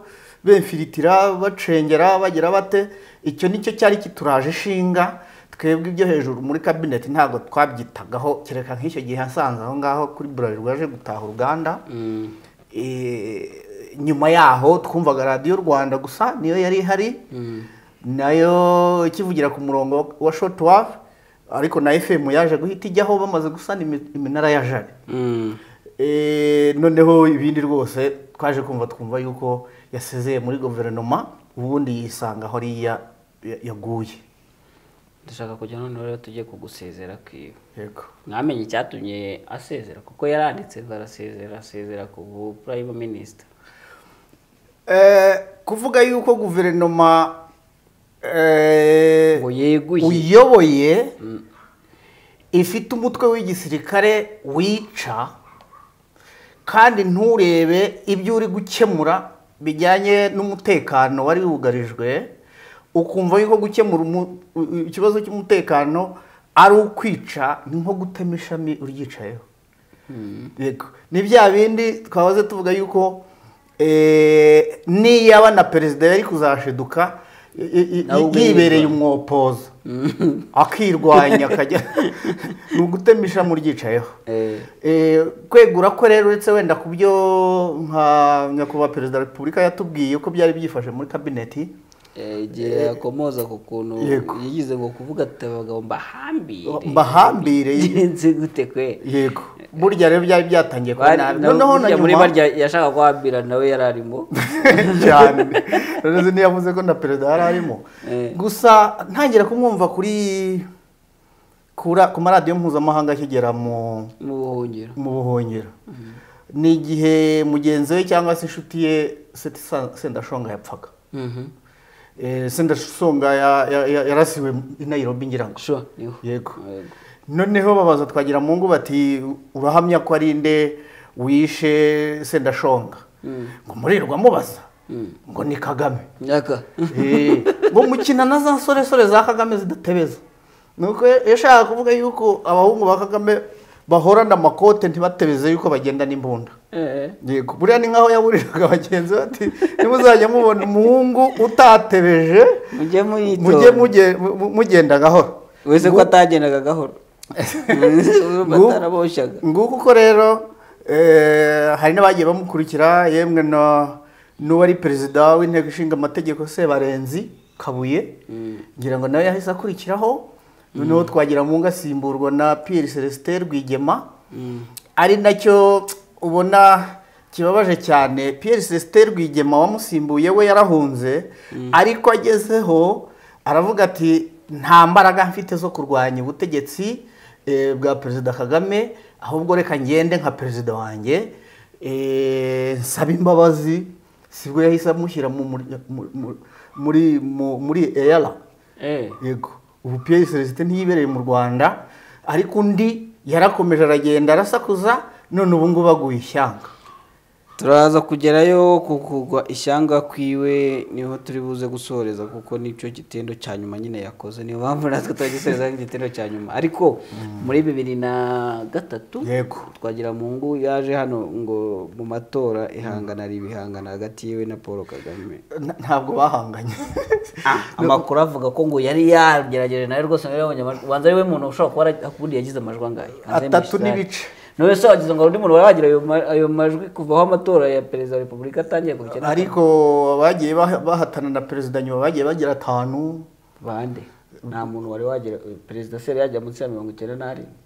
benfiritira bacengera bagira bate icyo nicyo cyari kituraje ishinga twebwe ibyo hejuru muri kabineti ntabwo twabyitagaho kereka nk'icyo gihe hasanze aho ngaho kuri burarirwa aje gutaha uruganda Eh, nyuma yaho twumvaga radiyo rwanda gusa niyo yari ihari nayo ikivugira ku murongo wa shotiwafu ariko na fm yaje guhita ijyaho bamaze gusana imi- iminara ya jari Eh, noneho ibindi rwose twaje kumva twumva yuko yasezeye muri guverinoma ubundi yisanga aho ariya ya- yaguye dushaka kujya noneho rero tujye kugusezera kwiwe yego mwamenye icyatumye asezera kuko yaranditse ngo arasezera asezera ku bu- prime minister Eh, kuvuga yuko guverinoma eh, Ngo yeguye. uyoboye ifite umutwe w'igisirikare wica kandi nturebe ibyo uri gukemura bijyanye n'umutekano wari wugarijwe ukumva yuko gukemura umu- u- u- ikibazo cy'umutekano ari ukwica ni nko gutema ishami uryicayeho yego ni bya bindi twahoze tuvuga yuko eh, niyaba na perezida yari kuzashiduka i- i- i- Nawe ubwe yibereye yirwanya. umwopoza akirwanya akajya ni ugutemisha muryicayeho Eh. Eh, kwegura ko rero uretse wenda ku byo nka nyakubahwa perezida wa repubulika yatubwiye ko byari byifashe muri kabineti Eh, igihe yakomoza ku kuntu Yego. yigize ngo kuvuga ati abagabo mbahambire mbahambire bigenze gute kwe yego burya rero byari byatangiye kuba Bari- nabi na- noneho na burya muri nyuma barya yashaka guhambira nawe yari arimo cyane rero ntiyavuze ko na perezida yari arimo Eh. gusa ntangira kumwumva kuri kura- ku maradiyo mpuzamahanga akigera mu mu buhungiro mu buhungiro ni igihe mugenzi we cyangwa se inshuti ye Seti Sa- sendashonga yapfaga Mhm. Eh, sendashonga ya- ya- ya- yarasiwe i nairobi ngira ngo Sure, niho. yego Yego. noneho babaza twagira mungu bati urahamya ko ari nde wishe sendashonga ngo murirwa mubaza ngo ni kagame nyaka Eh, ngo mukina na za nsoresore za kagame zidatebeza ni uko yashaka kuvuga yuko abahungu ba kagame bahorana amakote ntibatebeze yuko bagenda n'imbunda Eh. yego buriya ni nk'aho yaburiraga bagenzi be ati nimuzajya mubona umuhungu utatebeje mujye mujye muyitonda muge- mu- mu- mugenda gahoro wese ko atagendaga gahoro Ngo- bataraboshaga nguko uko rero eh, hari n'abagiye bamukurikira yemwe na- n'uwari perezida w'inteko ishinga amategeko sebarenzi kabuye ngira ngo nawe yahise akurikiraho noneho twagira mu ngo asimburwa na pierre celestin rwigema ari nacyo ubona kibabaje cyane pierre celestin rwigema wamusimbuye we yarahunze ariko agezeho aravuga ati nta mbaraga mfite zo kurwanya ubutegetsi eh, bwa perezida kagame ahubwo reka ngende nka perezida wanjye eh, nsaba imbabazi sibwo yahise amushyira mu mur- mu- mu- muri mu- muri eyara eh yego ubu pierre celestin ntiyibereye mu rwanda ariko undi yarakomeje aragenda arasakuza none ubu ngubu aguye ishyanga turaza kugerayo ku kugwa ishyanga kwiwe niho turi buze gusoreza kuko nicyo gitendo cya nyuma nyine yakoze niyo mpamvu natwe turagisoreza igitendo cya nyuma ariko muri bibiri na gatatu Yego. twagira mungu yaje hano ngo mu matora ihangana ari ibihangana hagati yiwe na paul kagame N- ntabwo bahanganye amakuru avuga ko ngo yari yagerageje nawe rwose ngo yabonye amajwi ubanza ari we muntu ushobora kuba ara- ubundi yagize amajwi angahe Hanze Atatu y'amashyirahamwe. n'ibice. none se wagize ngo hari undi muntu wari wagira ayo ma- ayo majwi kuva aho amatora ya perezida wa repubulika atangiye gukina ariko abagiye bah- bahatana na perezida nyuma bagiye bagira atanu bande nta muntu wari wagira perezida se yari yajya munsi ya mirongo icyenda n'arindwi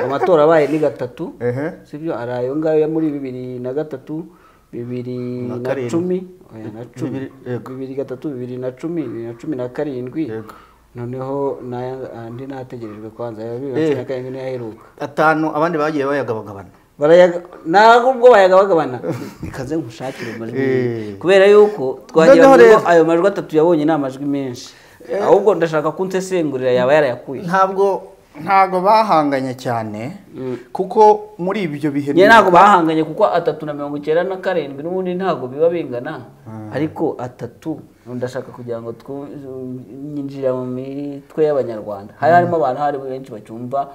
amatora abaye ni gatatu Ehe. sibyo ari ayo ngayo ya muri bibiri na gatatu bibiri Na na karindwi. cumi oya, na cumi. Bibiri- yego. bibiri gatatu bibiri na cumi bibiri na cumi na karindwi Yego. noneho n'aya- andi n'ategerejwe kwanza ya bibiri na cumi na Eh. karindwi niyo aheruka atanu abandi bagiye bayagabagabana barayaga ntabwo ubwo bayagabagabana ikaze ngushakire amajwi Eh. kubera yuko twagira Noneho ngo rero- ayo majwi atatu yabonye ni amajwi menshi ahubwo ndashaka kunsesengurira yaba yarayakuye ntabwo ntabwo bahanganye cyane kuko muri ibyo bihe nyine ntabwo bahanganye kuko atatu na mirongo icyenda na karindwi n'ubundi ntabwo biba bingana ariko atatu ndashaka kugira ngo twu- yinjira mu mitwe y'abanyarwanda hari harimo abantu hari benshi bacyumva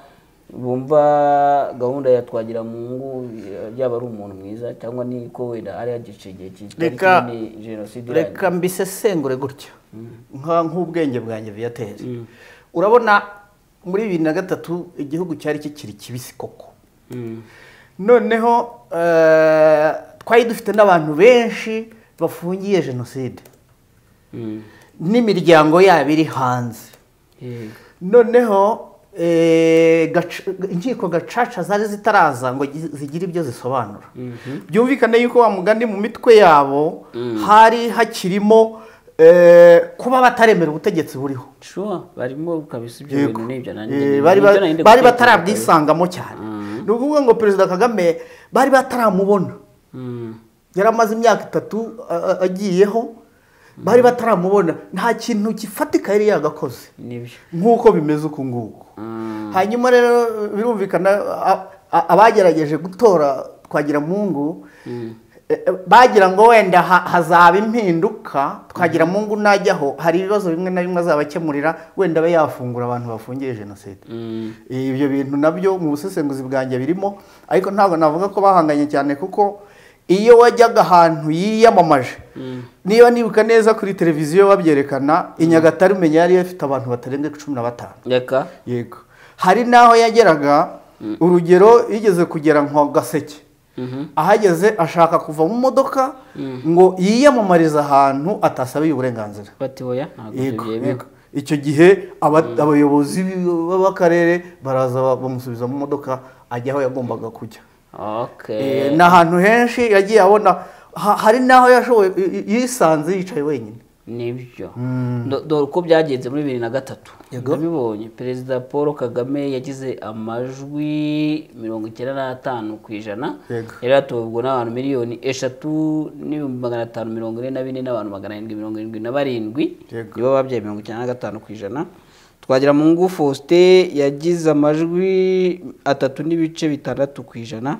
bumva gahunda ya twagira mu ngo yaba ari umuntu mwiza cyangwa ni ko wenda ari yagice igihe kitari Reka- kinini jenoside irangiye. reka mbisesengure gutya Nka- nk'ubwenge bwanjye biyateze urabona muri bibiri na gatatu igihugu cyari kikiri kibisi koko noneho eh, twari dufite n'abantu benshi bafungiye jenoside n'imiryango yabo iri hanze Yego. noneho eh, gaca- inkiko gacaca zari zitaraza ngo gi- zigire ibyo zisobanura byumvikane yuko wa mugani mu mitwe yabo hari hakirimo eh, kuba bataremera ubutegetsi buriho Sure, barimo kabisa ibyo Yego. bintu n'ibyo nanjye Eh, ni- bari ba- nibyo nari ndi bari gutekereza batarabwisangamo cyane ni ukuvuga ngo perezida kagame bari bataramubona kabisa. Mm. yari amaze imyaka itatu a- a- agiyeho bari bataramubona nta kintu gifatika yari yagakoze nibyo nk'uko bimeze uku nguku hanyuma rero birumvikana a- a- abagerageje gutora twagiramungu e- e, bagira ngo wenda ha- hazaba impinduka twagiramungu najyaho hari ibibazo bimwe na bimwe azaba akemurira wenda abe yafungura abantu bafungiye jenoside Mm. ibyo bintu nabyo mu busesenguzi bwanjye birimo ariko ntabwo navuga ko bahanganye cyane kuko iyo wajyaga ahantu yiyamamaje niba nibuka neza kuri televiziyo babyerekana i nyagatare umenya yari ifite abantu batarenga cumi na batanu reka yego hari n'aho yageraga urugero yigeze kugera nka gaseke ahageze ashaka kuva mu modoka ngo yiyamamarize ahantu atasabiye uburenganzira bati oya ntabwo ibyo Yego, byemewe yego. icyo gihe aba- abayobozi b- b- b'akarere baraza ba- bamusubiza mu modoka ajya aho yagombaga kujya okay Eh, ni ahantu henshi yagiye abona ha- hari n'aho yashoboye y- y- yisanze yicaye wenyine nibyo Do- dore uko byagenze muri bibiri na gatatu ndabibonye perezida paul kagame yagize amajwi mirongo icyenda n'atanu ku ijana Yego. yari yatowe ubwo n'abantu miliyoni eshatu n'ibihumbi magana atanu mirongo ine na bine n'abantu magana arindwi mirongo irindwi na barindwi Yego. nibo babyaye mirongo icyenda na gatanu ku ijana twagira mu ngo faustin yagize amajwi atatu n'ibice bitandatu ku ijana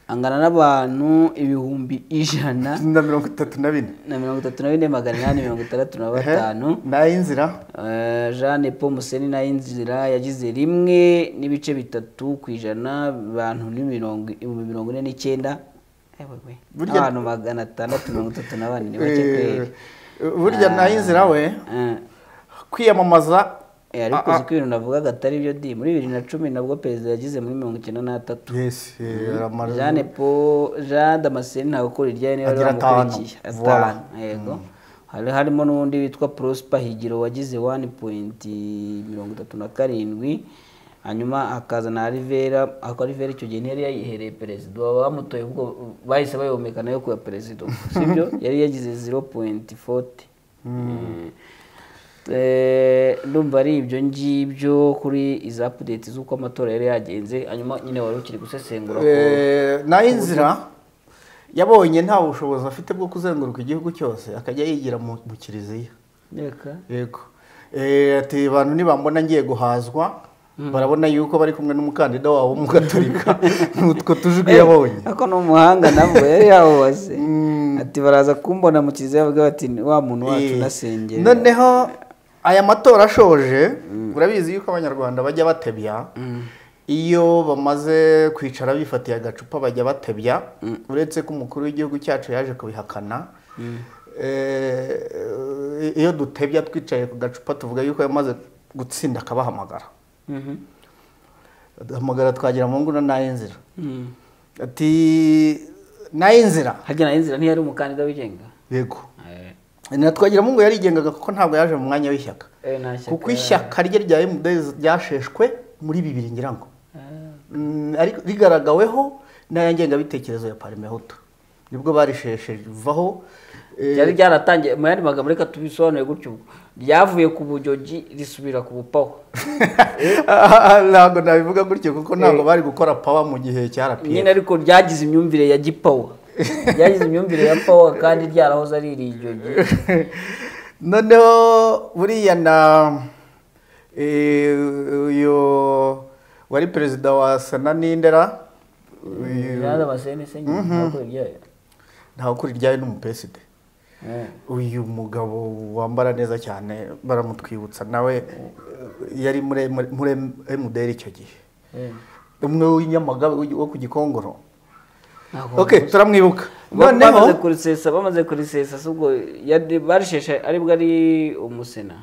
angana n'abantu ibihumbi ijana na mirongo itatu na bine na mirongo itatu na bine magana inani mirongo itandatu na batanu nayinzira Eh, Jeanne Paul Museni nayo inzira yagize rimwe n'ibice bitatu ku ijana abantu ni mirongo ibihumbi mirongo ine n'icyenda Ewe we, Burya- abantu magana atandatu mirongo itatu na bane ni bake kweri Eh, burya nayinzira we Eh, kwiyamamaza eh, ariko uzi ko ibintu navugaga atari byo di muri bibiri na cumi nabwo perezida yagize muri mirongo icyenda n'atatu yes eh, aramara- Jeanne Paul Jean Damascene ntabwo ukora iryayo niba Agira bamukurikiye atanu. atanu yego hari harimo n'undi witwa Prosper Higiro wagize 1.37 hanyuma hakaza na Rivera ako Rivera icyo gihe ntiyari yayihereye perezida baba bamutoye ubwo bahise bayomeka nayo kuba perezida sibyo yari yagize 0.40 Eh, eh, ndumva ari ibyo ngibyo kuri iza update z'uko amatora yari yagenze hanyuma nyine wari ukiri gusesengura ko- Eh, nayo inzira yabonye nta bushobozi afite bwo kuzenguruka igihugu cyose akajya yigira mu mu kiliziya Reka. yego Eh, ati abantu nibambona ngiye guhazwa barabona yuko bari kumwe n'umukandida wabo w'umugatolika n'utwo tujwi yabonye Ako ni umuhanga nabwo yari yahoze. Ati baraza kumbona mu kiliziya bavuga bati wa muntu wacu Eh, nasengera. noneho aya matora ashoje urabizi yuko abanyarwanda bajya batebya iyo bamaze kwicara bifatiye agacupa bajya batebya uretse ko umukuru w'igihugu cyacu yaje kubihakana Eh, iyo dutebya twicaye ku gacupa tuvuga yuko yamaze gutsinda akabahamagara Mhm. hamagara twagira mu nguna nay'inzira ati nay'inzira Harya na inzira ntiyari umukandida wigenga. yego na twagira mungu yarigengaga kuko ntabwo yaje mu mwanya w'ishyaka Eh, nta shyaka kuko ishyaka rye rya emudeyizi ryasheshwe muri bibiri ngira ngo Mm, ariko rigaragaweho n'aya ngengabitekerezo ya parimehutu nibwo barisheshevaho Ryari ryaratangiye mu yandi magambo reka tubisobanure gutyo ubwo. Ryavuye ku bujogi risubira ku bupawa. ntabwo nabivuga gutyo kuko ntabwo bari gukora pawa mu gihe cya Nyine rapiyeri ariko ryagize imyumvire ya gipawa. Ryagize imyumvire ya pawa kandi ryarahoze ari irijogi. noneho buriya na eh, uyu wari perezida wa sena n'indera yari abasenese nyine ntabwo iryayo ntawe ukuri iryayo n'umupreside uyu mugabo wambara neza cyane baramutwibutsa nawe yari muri muri emuderi icyo gihe umwe w'inyamagabe wo ku gikongoro ok turamwibuka bamaze noneho kurisesa bamaze kurisesa si ubwo yari- barisheshe aribwo ari umusena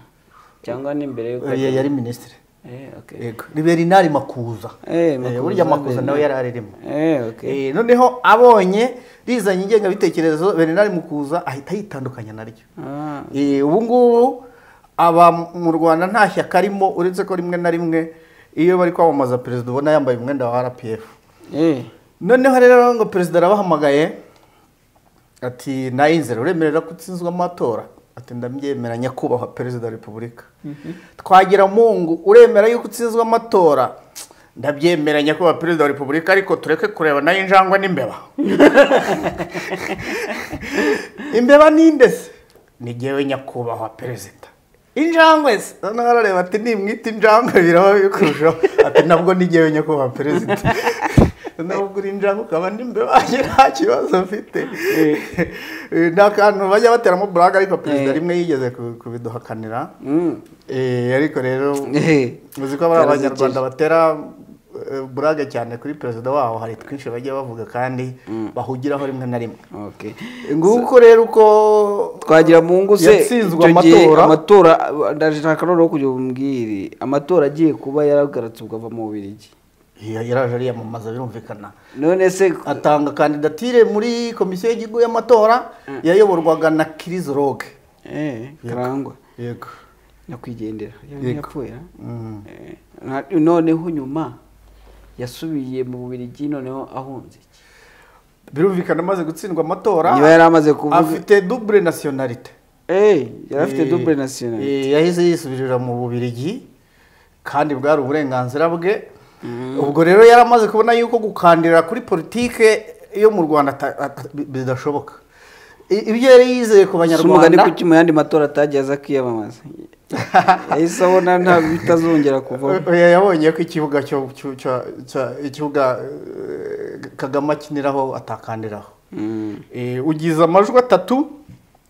cyangwa n'imbere y'uko eh, yari minisitiri Eh, okay. yego ni berinari makuza Eh, Eh, Makuza, burya makuza nawe Bernard. yari aririmo Eh, okay. Eh, noneho abonye rizanye ingengabitekerezo bernard mukuza ahita yitandukanya naryo Ah. Eh, ubu ngubu aba mu rwanda nta shyaka arimo uretse ko rimwe na rimwe iyo bari kwamamaza perezida ubona yambaye umwenda wa rpf Eh. noneho rero ngo perezida arabahamagaye ati nayinzira uremerera ko utsinzwe amatora ati ndabyemera nyakubahwa perezida wa repubulika twagira mungu uremera yuko utsinzwe amatora ndabyemera nyakubahwa perezida wa repubulika ariko tureke kureba nayo injangwe n'imbeba imbeba ninde se ni jyewe nyakubahwa perezida injangwe se noneho arareba ati nimwita injangwe biraba bikurushaho ati nabwo ni jyewe nyakubahwa perezida nubwo uri injangwe ukaba n'imbeba nta kibazo mfite ni akantu bajya bateramo buraga ariko perezida rimwe yigeze ku- kubiduhakanira Mm. Eh, ariko rero Eh. uzi ko bariya Byarasekeje. abanyarwanda batera eh, burage cyane kuri perezida wabo hari twinshi bajya bavuga kandi bahugiraho rimwe na rimwe Okay. nguko rero uko twagira mu ngo se yatsinzwe icyo gihe amatora amatora ndashaka noneho kugira umbwire amatora agiye kuba yaragarutse ubwo ava mu bubirigi Ya- yaraje ariyamamaza birumvikana none se atanga kandidatire muri komisiyo y'igihugu y'amatora yayoborwaga na kirizoroge eh karangwa yego nyakwigendera Yego. yapfuye ah? Mm. Eh, na- noneho nyuma yasubiye mu bubirigi noneho ahunze iki? birumvikana amaze gutsindwa amatora niba yari amaze kuvuga afite double nationalite eh yari afite Eh, double national eh, yahise yisubirira mu bubirigi kandi bwari uburenganzira bwe ubwo rero yari amaze kubona yuko gukandira kuri politike yo mu rwanda ata- ata- bi- bidashoboka I- ibyo yari yizeye si ku umugani banyarwanda kuki mu yandi matora atagiye aza akiyamamaza yahise abona nta bitazongera kuvaho Oya, yabonye ko ikibuga cyo cyo- cyo- cyo- ikibuga eh, kagame akiniraho atakandiraho Mm. Eh, ugize amajwi atatu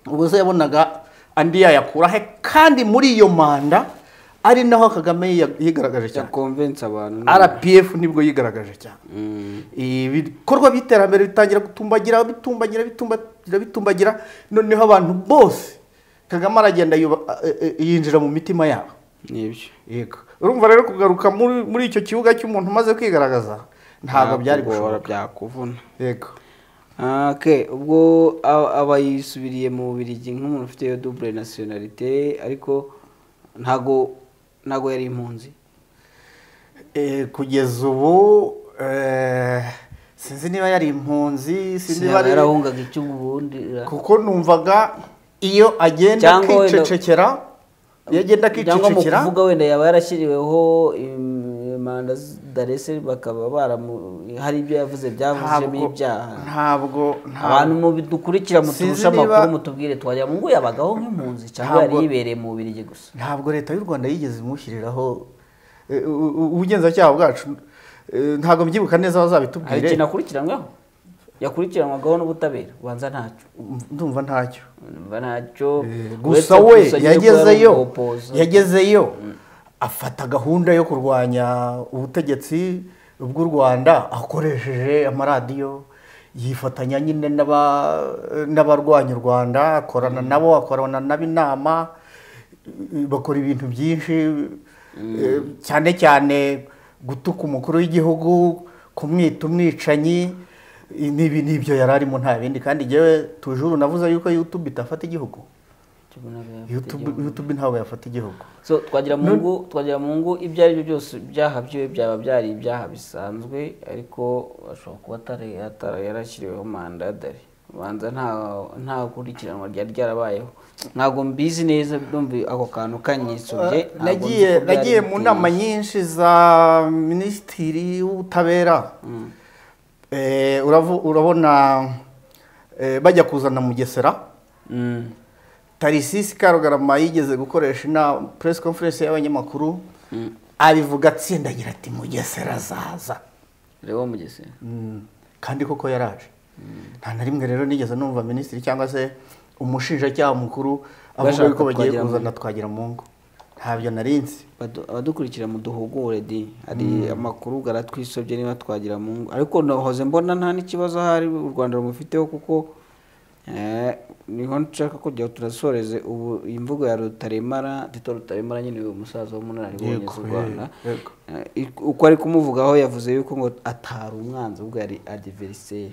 ubwo se yabonaga andi yayakura he kandi muri iyo manda ari naho kagame yiya- yigaragaje cyane yakonvense abantu rpf nibwo yigaragaje cyane Mm. ibikorwa by'iterambere bitangira gutumbagira bitumbagira bitumbagira bitumbagira noneho abantu bose kagame aragenda yuba- eh, eh, yinjira mu mitima yabo nibyo yego urumva rero kugaruka muri muri icyo kibuga cy'umuntu umaze kwigaragaza ntabwo byari gushobora gushoboka byakuvuna yego Ah, ok ubwo a- aba yisubiriye mu bubirigi nk'umuntu ufite iyo double nationalité ariko ntago ntago yari impunzi Eh, kugeza ubu eh, sinzi niba yari impunzi sinzi niba Sinaba ari yarahungaga icyo ubundi kuko numvaga iyo agenda Cyangwa wenda- kwicecekera iyo agenda cyangwa mu akicecekera kuvuga wenda yaba yarashyiriweho im- manda darese bakaba baramu hari ibyo yavuze byavuzemo ntabwo ibyaha ntabwo abantu ntabwo mubidukurikira Sinzi muturusha niba- amakuru mutubwire twajya mu ngo yabagaho nk'impunzi cyangwa yari Ntabwo- yibereye mu bubirigi gusa ntabwo leta y'u rwanda yigeze imushyiriraho eh, u- u- ubugenzacyaha bwacu eh, ntabwo mbyibuka neza hari bazabitubwire ikintu akurikiranyweho yakurikiranwagaho n'ubutabera ubanza ntacyo ndumva ntacyo Mba Eh, ntacyo uretse gusa we gusa nyine ko yagezeyo yari umupoza. yagezeyo afata gahunda yo kurwanya ubutegetsi bw'u rwanda akoresheje amaradiyo yifatanya nyine n'aba- n'abarwanya u rwanda akorana nabo akorana n'ab'inama bakora ibintu byinshi eh, cyane cyane gutuka umukuru w'igihugu kumwita umwicanyi n'ibi nibyo yari arimo nta bindi kandi njyewe tujuru navuze yuko yutube itafata igihugu Cyo ubona ko yafite YouTube igihugu. YouTube ntabwo yafata igihugu so twagira mu ngo twagira mu ngo ibyo ari byo byose ibyaha byiwe byaba byari ibyaha bisanzwe ariko ashobora kuba atari atara yarashyiriweho mandadari ubanza nta nta kurikiranwa ryari ryarabayeho ntabwo mbizi neza numva ako kantu kanyisubye ntabwo nagiye nzi ko byari nagiye mu biteye. nama nyinshi za minisitiri w'ubutabera Eh, uravu- urabona eh, bajya kuzana mugesera Mm. tarisisi karugarama yigeze gukoresha inama press conference y'abanyamakuru abivuga atsindagira ati mugesera azaza reba mugesera kandi koko yaraje nta na rimwe rero nigeze numva minisitiri cyangwa se umushinjacyaha mukuru avuga Bashaka yuko bagiye Twagiramungu. kuzana twagira mu ngo ntabyo nari nzi Badu- abadukurikira muduhugure di hari amakuru garatwisobye niba twagira mu ngo ariko nahoze mbona nta n'ikibazo ahari u rwanda rumufiteho kuko eh, niho nshaka kugira ngo turasoreze ubu iyi mvugo ya rutaremara tito rutaremara nyine uyu musaza w'umunararibonye Yego, z'u rwanda eh, yego. Eh, ik- uko ari kumuvugaho yavuze yuko ngo atari umwanzi ubwo yari adiveriseri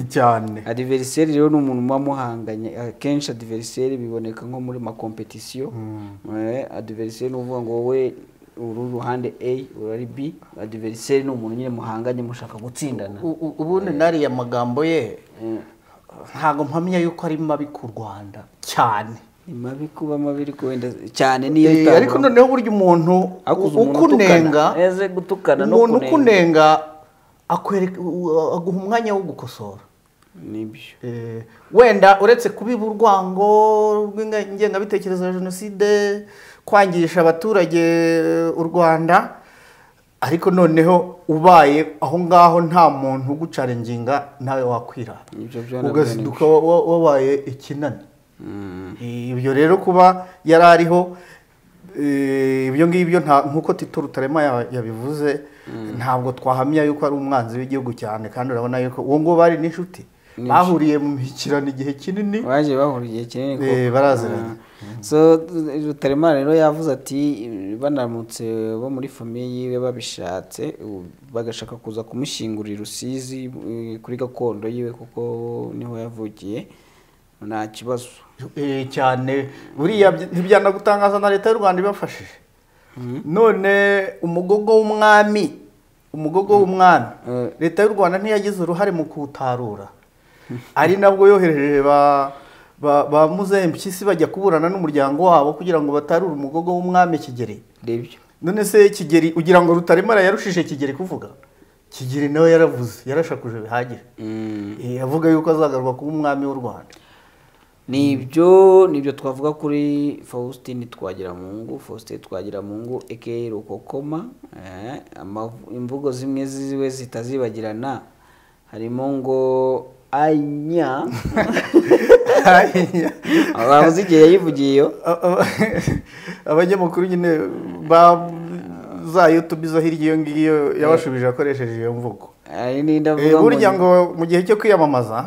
cyane adiveriseri rero ni umuntu muba muhanganye akenshi adiveriseri biboneka nko muri makompetisiyo adiveriseri ni uvuga ngo wowe uri uruhande a urari b adiveriseri ni umuntu nyine muhanganye mushaka gutsindana U- u- ubundi nariya magambo ye ntabwo mpamya yuko ari mabi ku rwanda cyane ni mabi kuba mabi ariko wenda cyane niyo Eh, itabura. ariko noneho burya umuntu Ariko uzi umuntu ukunenga utukana. Eze gutukana no umuntu kunenga. ukunenga akwereka u- aguha umwanya wo gukosora nibyo Eh, wenda uretse kubiba urwango rw'inga- ingengabitekerezo ya jenoside kwangisha abaturage u rwanda ariko noneho ubaye aho ngaho nta muntu ugucarenginga nawe wakwirara Ibyo byo nabyo ugazinduka wa- wa- wabaye ikinani ibyo rero kuba yari ariho eh, ibyo ngibyo nta- nk'uko tito rutarema ya- yabivuze ntabwo twahamya yuko ari umwanzi w'igihugu cyane kandi urabona yuko uwo nguwo bari n'inshuti bahuriye mu mishyikirano igihe kinini baje bahura igihe kinini Eh, koko. baraziranye. Ah. so rutaremara rero yavuze ati banamutse bo muri famiye yiwe babishatse u- bagashaka kuza kumushyingurira i rusizi eh, kuri gakondo yiwe kuko niho yavukiye nta kibazo Eh, cyane buriya byi- ntibyanagutangaza na leta y'u rwanda ibafashije none umugogo w'umwami umugogo w'umwami Eh. leta y'u rwanda ntiyagize uruhare mu kuwutarura ari nabwo yohereje ba ba- ba muzehe mpyisi bajya kuburana n'umuryango wabo kugira ngo batarure umugogo w'umwami kigeri ndebyo none se kigeri ugira ngo rutaremara yarushije kigeri kuvuga kigeri nawe yaravuze yarashakuje bihagije Eh, avuga yuko azagaruka kuba umwami w'u rwanda nibyo nibyo twavuga kuri faustin twagiramungu faustin twagiramungu aka rukokoma eh, amavu- imvugo zimwe ziwe zitazibagirana harimo ngo anya abavuze igihe yayivugiyeyo A- a- abanyamakuru nyine ba za yutubi zo hirya iyo ngiyo yabashubije akoresheje iyo mvugo hari n'indi Eh, avuga burya ngo- ngo mu gihe cyo kwiyamamaza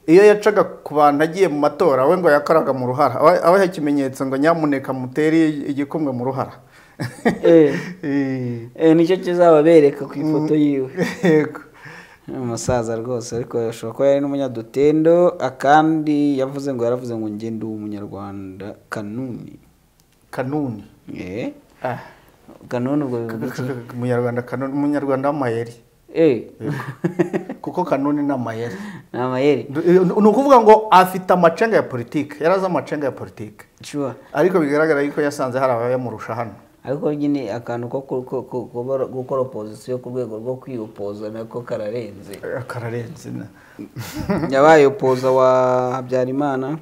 iyo yacaga ku bantu agiye mu matora we ngo yakoraga mu ruhara aba- abaha ikimenyetso ngo nyamuneka mutere igikumwe mu ruhara Eh, Eh, eh, nicyo kizababereka ku ifoto yiwe yego. Ni umusaza rwose ariko ashobora kuba yari n'umunyadutendo akandi yavuze ngo yaravuze ngo njye ndi umunyarwanda kanuni kanuni eh Ah, kanuni ubwo bivuga iki umunyarwanda kanuni umunyarwanda w'amayeri eh kuko kanuni ni amayeri ni amayeri ni ukuvuga ngo afite amacenga ya politiki yari azi amacenga ya politiki sure ariko bigaragara yuko yasanze hari abayamurusha hano ariko nyine akantu ko ku- ku- ku- kubara- gukora opozisiyo ku rwego rwo kwiyopoza nako kararenze Eh, kararenze na- yabaye opoza wa habyarimana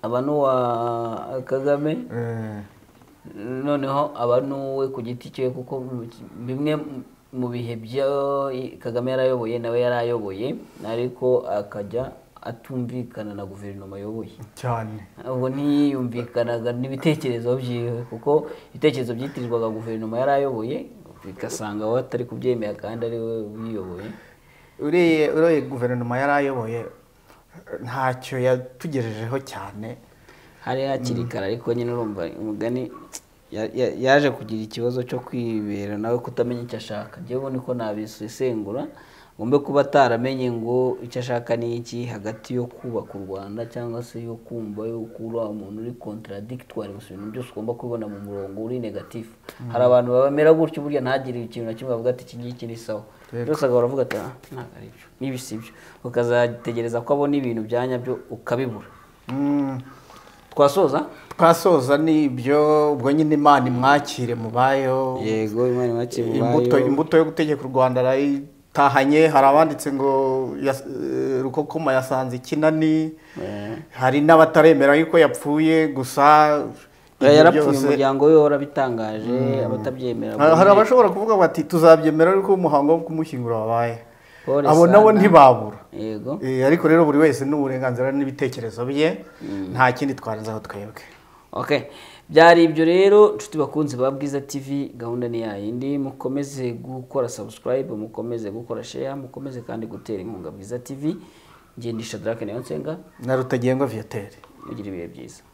aba n'uwa kagame Eh, noneho aba n'uwe ku giti cye kuko bimwe mu bihe byo kagame yarayoboye nawe yarayoboye ariko akajya atumvikana na guverinoma ayoboye cyane ubwo ntiyumvikanaga n'ibitekerezo byiwe kuko ibitekerezo byitirirwaga guverinoma yari ayoboye bigasanga we atari kubyemera kandi ari we ubiyoboye uriya uriya guverinoma yari ayoboye eh, ntacyo yatugejejeho cyane hari hakiri kare ariko nyine urumva umugani ya- ya- yaje kugira ikibazo cyo kwibera nawe kutamenya icyo ashaka njyewe ubu niko nabisesengura ngombe kuba ataramenye ngo icyo ashaka ni iki hagati yo kubaka u rwanda cyangwa se yo kumva yuko uriya umuntu uri contradictoire gusa ibintu byose ugomba kubibona mu murongo uri negatifu hari abantu bamera gutyo burya ntagire ikintu na kimwe bavuga ati iki ngiki ni sawa byose agahora avuga ati "Ah, ntabwo ari byo n'ibi si byo ukazategereza ko abona ibintu bya nyabyo ukabibura Mm, twasoza twasoza n'ibyo ubwo nyine imana imwakire mubayo yego imana imakiye imbuto imbuto yo gutegeka u rwanda arayi- tahanye hari abanditse ngo yas- eh, rukokoma yasanze ikinani hari n'abataremera yuko yapfuye gusa Eh, ibyo yarapfuye byose- umuryango we warabitangaje abatabyemera Ha- hari bonyine. abashobora kuvuga bati tuzabyemera ariko umuhango wo kumushyingura wabaye Pole abo nabo sana. ntibabura yego Eh, ariko rero buri wese ni uburenganzira n'ibitekerezo bye nta kindi twarenzaho twebwe okay byari ibyo rero nshuti bakunzi ba bwiza tv gahunda ni yayindi mukomeze gukora subscribe mukomeze gukora share mukomeze kandi gutera inkunga bwiza tv ngendisha drake nayo nsenga na rutagengwa viyoteri mugire ibihe byiza